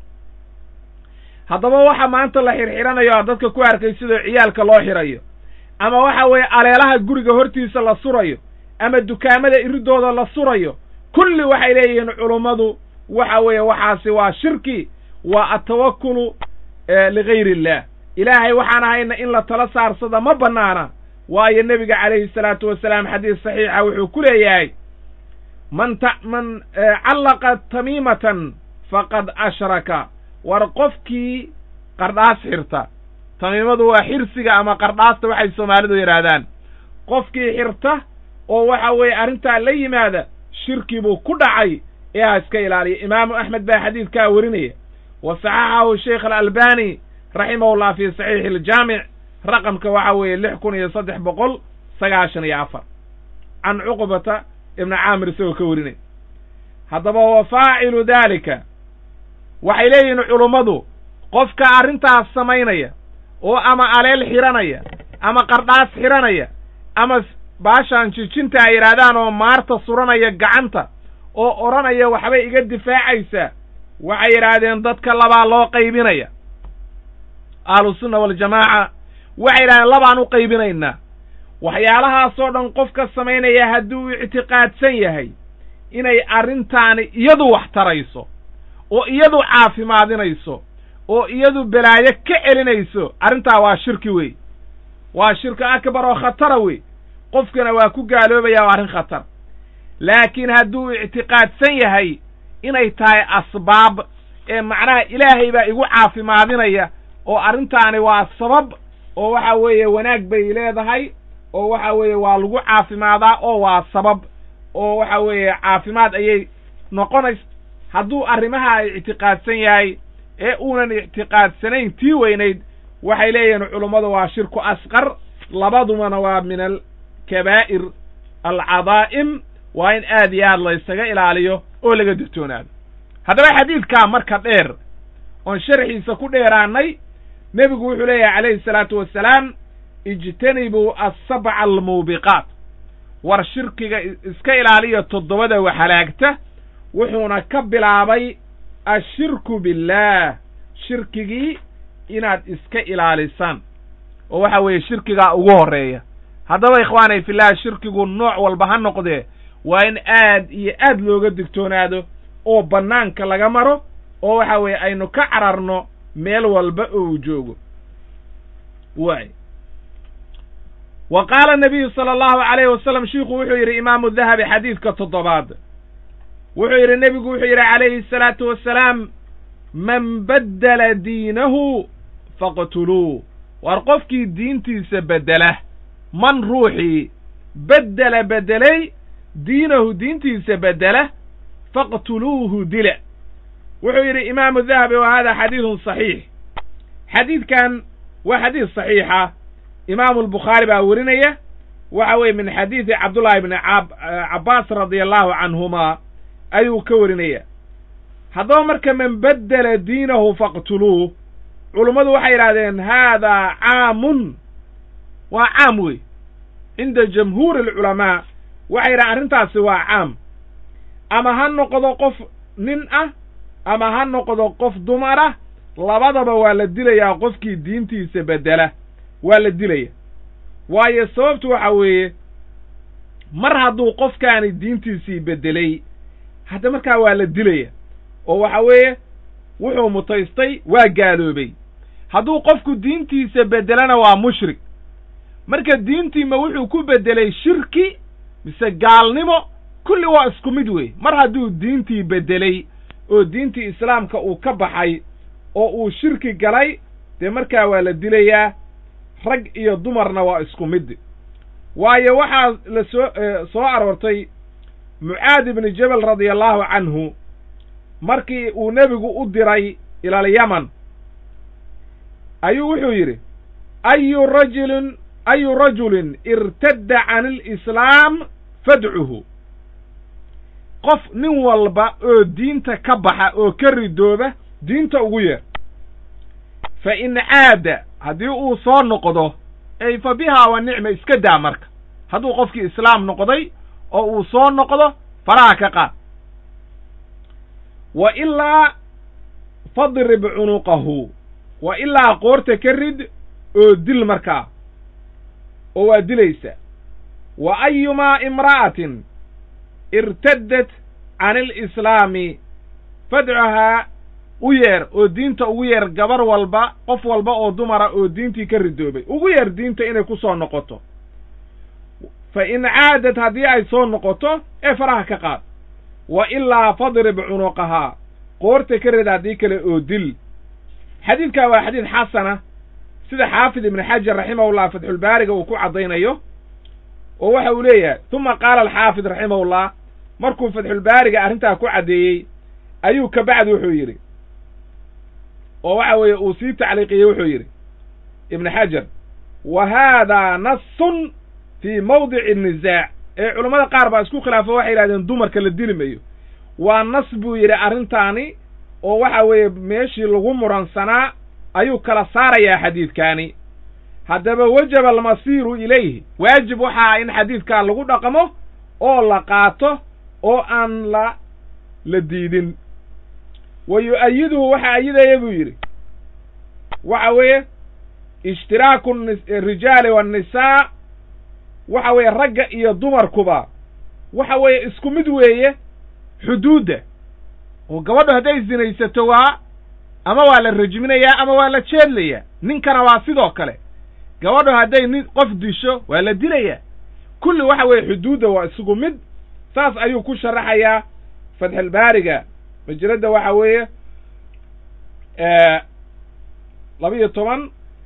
haddaba waxa maanta la xirxiranayo a dadka ku arkay sidoo ciyaalka loo xirayo ama waxa weeye aleelaha guriga hortiisa la surayo ama dukaamada iridooda la surayo kulli waxay leeyihiin culummadu waxa weeye waxaasi waa shirki waa atawakulu ligayri illah ilaahay waxaan ahayna in la tala saarsada ma bannaana waayo nebiga calayhi salaatu wasalaam xadiis saxiixa wuxuu ku leeyahay man ta man callaqa tamiimatan faqad ashraka war qofkii qardhaas xirta tamiimadu waa xirsiga ama qardhaasta waxay soomaalidu yidhaahdaan qofkii xirta oo waxa weeye arrintaa la yimaada shirki buu ku dhacay ee ha iska ilaaliya imaamu axmed baa xadiidkaa werinaya wa saxaxahu sheikh alalbani raximahullah fi saxiixi aljaamic raqamka waxa weeye lix kun iyo saddex boqol sagaashan iyo afar can cuqbata ibna caamir isagoo ka warinay haddaba wa faacilu daalika waxay leeyihiin culummadu qofka arrintaas samaynaya oo ama aleel xiranaya ama qardhaas xiranaya ama baashaan jijinta ay yidhaahdaan oo maarta suranaya gacanta oo odhanaya waxbay iga difaacaysaa waxay yidhaahdeen dadka labaa loo qaybinaya ahlusunna waljamaaca waxay yidhahdeen labaan u qaybinaynaa waxyaalahaasoo dhan qofka samaynaya hadduu ictiqaadsan yahay inay arrintaani iyadu wax tarayso oo iyadu caafimaadinayso oo iyadu belaayo ka celinayso arrintaa waa shirki wey waa shirki akbar oo khatara wey qofkana waa ku gaaloobaya waa arrin khatar laakiin hadduu ictiqaadsan yahay inay tahay asbaab ee macnaha ilaahay baa igu caafimaadinaya oo arrintaani waa sabab oo waxa weeye wanaag bay leedahay oo waxa weeye waa lagu caafimaadaa oo waa sabab oo waxa weeye caafimaad ayay noqonaysa hadduu arrimaha ictiqaadsan yahay ee uunan ictiqaadsanayn tii weynayd waxay leeyihiin culummadu waa shirku asqar labadumana waa min alkabaa'ir alcadaa'im waa in aad iyo aad laysaga ilaaliyo oo laga digtoonaado haddaba xadiidkaa marka dheer oon sharxiisa ku dheeraanay nebigu wuxuu leeyahay calayhi salaatu wassalaam ijtanibuu asabca almuubiqaat war shirkiga iska ilaaliya toddobada wax halaagta wuxuuna ka bilaabay ashirku billaah shirkigii inaad iska ilaalisaan oo waxa weeye shirkigaa ugu horreeya haddaba ikhwaanay fillaah shirkigu nooc walba ha noqdee waa in aad iyo aad looga digtoonaado oo bannaanka laga maro oo waxa weeye aynu ka cararno meel walba oo uu joogo waay wa qaala nabiyu sala allahu calayhi wasalam shiikhu wuxuu yidhi imaamu dahabi xadiidka toddobaad wuxuu yidhi nebigu wuxuu yidhi calayhi asalaatu wassalaam man baddala diinahu faqtuluu war qofkii diintiisa beddela man ruuxii beddela beddelay diinahu diintiisa beddela faqtuluuhu dila wuxuu yidhi imaamu dahabi wa hada xadiidun saxiix xadiidkan waa xadiid saxiixa imaamu albukhaari baa werinaya waxa weeye min xadiidi cabdullaahi bni cabbaas radia allahu canhumaa ayuu ka warinaya haddaba marka man baddela diinahu faqtuluuh culummadu waxay yidhahdeen haadaa caamun waa caam wey cinda jamhuuri alculamaa waxay yidhahdeen arrintaasi waa caam ama ha noqdo qof nin ah ama ha noqdo qof dumar ah labadaba waa la dilayaa qofkii diintiisa beddela waa la dilaya waayo sababtu waxa weeye mar hadduu qofkaani diintiisii beddelay hadda markaa waa la dilaya oo waxa weeye wuxuu mutaystay waa gaaloobay hadduu qofku diintiisa beddelana waa mushrik marka diintiima wuxuu ku beddelay shirki mise gaalnimo kulli waa isku mid wey mar hadduu diintii beddelay oo diintii islaamka uu ka baxay oo uu shirki galay dee markaa waa la dilayaa rag iyo dumarna waa isku mid waayo waxaa la soo soo aroortay mucaad ibni jabal radia allahu canhu markii uu nebigu u diray ilalyaman ayuu wuxuu yidhi ayu rajulin ayu rajulin irtadda can alislaam fadcuhu qof nin walba oo diinta ka baxa oo ka ridooba diinta ugu yeer fa in caada haddii uu soo noqdo ey fa bihaa wa nicma iska daa marka hadduu qofkii islaam noqday oo uu soo noqdo faraha ka qaad wa ilaa fadrib cunuqahu wa ilaa qoorta ka rid oo dil markaa oo waa dilaysa wa ayumaa imra'atin irtaddat can alislaami fadcuhaa u yeer oo diinta ugu yeer gabar walba qof walba oo dumara oo diintii ka ridoobay ugu yeer diinta inay ku soo noqoto fa in caadad haddii ay soo noqoto ee faraha ka qaad wa ilaa fadrib cunuqahaa qoorta ka rid haddii kale oo dil xadiidkaa waa xadiid xasana sida xaafid ibnu xajar raximahullah fatxulbaariga uu ku caddaynayo oo waxa uu leeyahay uma qaala alxaafid raximahullah markuu fatxulbaariga arrintaa ku caddeeyey ayuu ka bacdi wuxuu yidhi oo waxa weeye uu sii tacliiqiyey wuxuu yidhi ibnu xajar wa haadaa nasun fii mawdici nisaac ee culammada qaar baa isku khilaafo waxay yidhahdeen dumarka la dili mayo waa nas buu yidhi arrintaani oo waxa weeye meeshii lagu muransanaa ayuu kala saarayaa xadiidkaani haddaba wajaba almasiiru ilayhi waajib waxaa in xadiidkaa lagu dhaqmo oo la qaato oo aan la la diidin wa yu-ayiduhu waxa ayidaya buu yidhi waxa weeye ishtiraaku rijaali waannisaa waxa weeye ragga iyo dumarkuba waxa weeye isku mid weeye xuduudda oo gabadhu hadday sinaysato waa ama waa la rajminayaa ama waa la jeedlayaa ninkana waa sidoo kale gabadhu hadday nin qof disho waa la dilayaa kulli waxa weeye xuduudda waa isugu mid saas ayuu ku sharaxayaa fatxulbaariga majaladda waxa weeye laba-iyo toban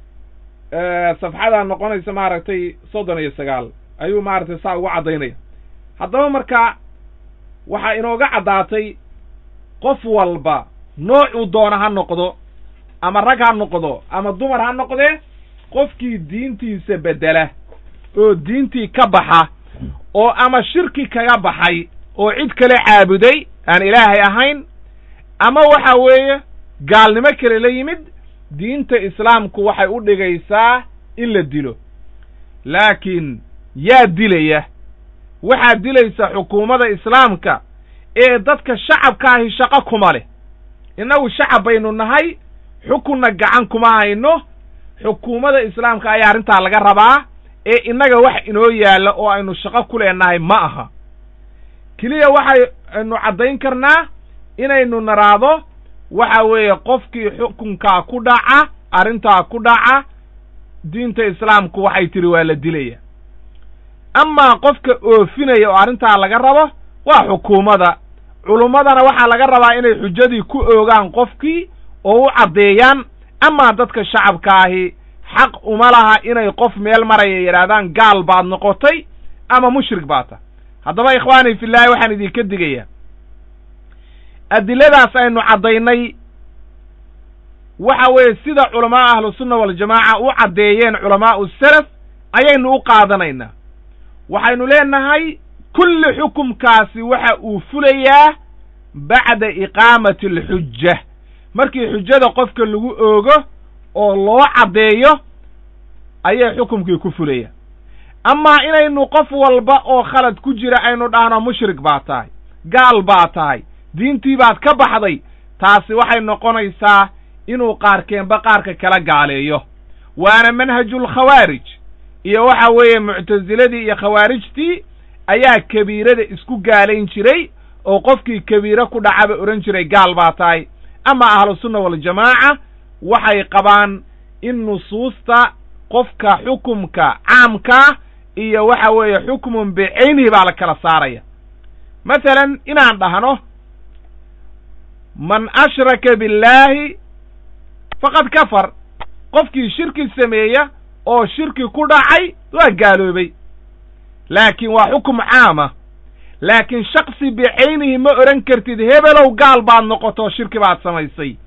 safxadaa noqonaysa maaragtay soddon iyo sagaal ayuu maaragtay saa ugu caddaynaya haddaba marka waxaa inooga caddaatay qof walba noocuu doona ha noqdo ama rag ha noqdo ama dumar ha noqdee qofkii diintiisa beddela oo diintii ka baxa oo ama shirki kaga baxay oo cid kale caabuday aan ilaahay ahayn ama waxa weeye gaalnimo kale la yimid diinta islaamku waxay u dhigaysaa in la dilo laakiin yaa dilaya waxaa dilaysa xukuumadda islaamka ee dadka shacabkaahi shaqo kuma leh innagu shacab baynu nahay xukunna gacan kuma hayno xukuumadda islaamka ayaa arrintaa laga rabaa ee innaga wax inoo yaalla oo aynu shaqo ku leenahay ma aha keliya waxaynu caddayn karnaa inaynu naraado waxa weeye qofkii xukunkaa ku dhaca arrintaa ku dhaca diinta islaamku waxay tidhi waa la dilaya amaa qofka oofinaya oo arrintaa laga rabo waa xukuumadda culummadana waxaa laga rabaa inay xujadii ku oogaan qofkii oo u caddeeyaan amaa dadka shacabkaahi xaq uma laha inay qof meel maraya yidhaahdaan gaal baad noqotay ama mushrik baad tah haddaba ikhwaani fillaahi waxaan idinka digayaa adiladaas aynu caddaynay waxa weeye sida culamaa ahlusunna waljamaaca u caddeeyeen culamaa'u salaf ayaynu u qaadanaynaa waxaynu leenahay kulli xukumkaasi waxa uu fulayaa bacda iqaamati alxujja markii xujada qofka lagu oogo oo loo caddeeyo ayay xukumkii ku fulaya amaa inaynu qof walba oo khalad ku jira aynu dhahno mushrik baa tahay gaal baa tahay diintii baad ka baxday taasi waxay noqonaysaa inuu qaarkeenba qaarka kala gaaleeyo waana manhajulkhawaarij iyo waxa weeye muctasiladii iyo khawaarijtii ayaa kabiirada isku gaalayn jiray oo qofkii kabiire ku dhacaba odhan jiray gaal baa tahay ama ahlusunna waljamaaca waxay qabaan in nusuusta qofka xukumka caamkaa iyo waxa weeye xukmun bicaynihi baa la kala saaraya masalan inaan dhahno man ashraka billaahi faqad kafar qofkii shirki sameeya oo shirki ku dhacay waa gaaloobay laakiin waa xukum caama laakiin shaksi bicaynihi ma odhan kartid hebelow gaal baad noqoto shirki baad samaysay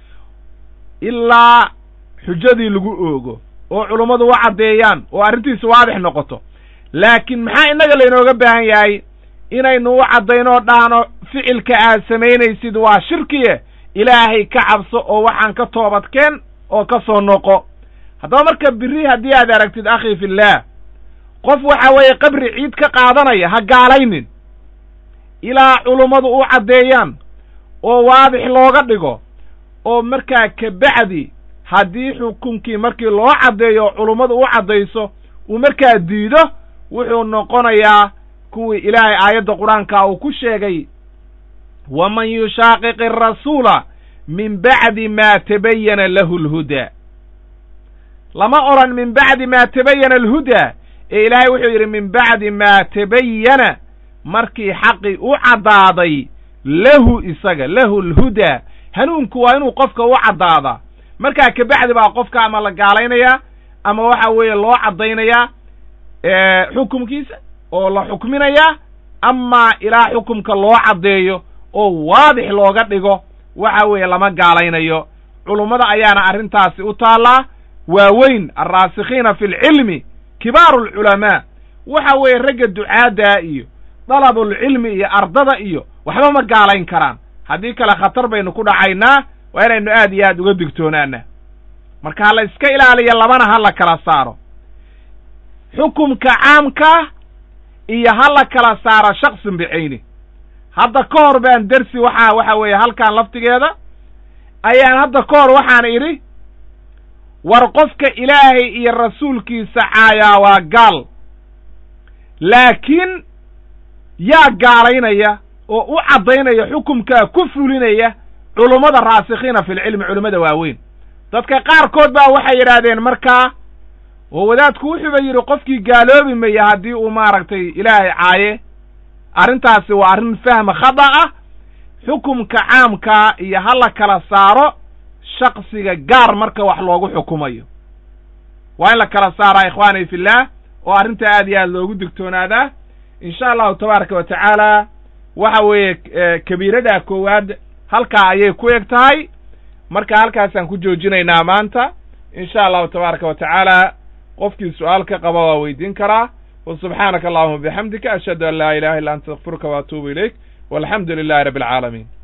ilaa xujadii lagu oogo oo culummadu u caddeeyaan oo arrintiisu waadix noqoto laakiin maxaa innaga laynooga baahan yahay inaynu u caddaynoo dhahno ficilka aad samaynaysid waa shirkiye ilaahay ka cabso oo waxaan ka toobadkeen oo ka soo noqo haddaba marka biri haddii aad aragtid akhi fillaah qof waxa weeye qabri ciid ka qaadanaya ha gaalaynin ilaa culummadu u caddeeyaan oo waadix looga dhigo oo markaa kabacdi haddii xukunkii markii loo caddeeyo oo culummadu u caddayso uu markaa diido wuxuu noqonayaa kuwii ilaahay aayadda qur-aanka uu ku sheegay waman yushaaqiqi arasuula min bacdi maa tabayana lahu alhudaa lama odhan min bacdi maa tabayana alhudaa ee ilaahay wuxuu yidhi min bacdi maa tabayana markii xaqii u caddaaday lahu isaga lahu alhudaa hanuunku waa inuu qofka u caddaadaa markaa kabacdi baa qofka ama la gaalaynayaa ama waxa weeye loo caddaynayaa xukumkiisa oo la xukminayaa amaa ilaa xukumka loo caddeeyo oo waadix looga dhigo waxa weeye lama gaalaynayo culummada ayaana arrintaasi u taallaa waaweyn alraasikhiina fi lcilmi kibaaru alculamaa waxa weeye ragga ducaaddaa iyo dalabulcilmi iyo ardada iyo waxba ma gaalayn karaan haddii kale khatar baynu ku dhacaynaa waa inaynu aad iyo aad uga digtoonaana marka ha la iska ilaaliyo labana ha la kala saaro xukumka caamka iyo ha la kala saaro shaksin bicayni hadda ka hor baan dersi waxaa waxa weeye halkan laftigeeda ayaan hadda ka hor waxaan idhi war qofka ilaahay iyo rasuulkiisa caayaa waa gaal laakiin yaa gaalaynaya oo u caddaynaya xukumkaa ku fulinaya culummada raasikhiina fi lcilmi culimmada waaweyn dadka qaarkood baa waxay yidhaahdeen markaa oo wadaadku wuxuuba yidhi qofkii gaaloobi maya haddii uu maaragtay ilaahay caaye arrintaasi waa arrin fahma khada ah xukumka caamkaa iyo ha la kala saaro shaksiga gaar marka wax loogu xukumayo waa in la kala saaraa ikhwaani fillaah oo arrinta aad iyo aad loogu digtoonaadaa insha allahu tabaaraka wa tacaala waxa weeye kabiiradaa koowaad halkaa ayay ku eg tahay marka halkaasaan ku joojinaynaa maanta insha allahu tabaaraka wa tacaala qofkii su-aal ka qaba waa weydiin karaa wa subxaanaka allahuma bixamdika ashhadu an laa ilaha illa anta astakfiruka wa atuubu ilayk walxamdu lilahi rabbi alcaalamiin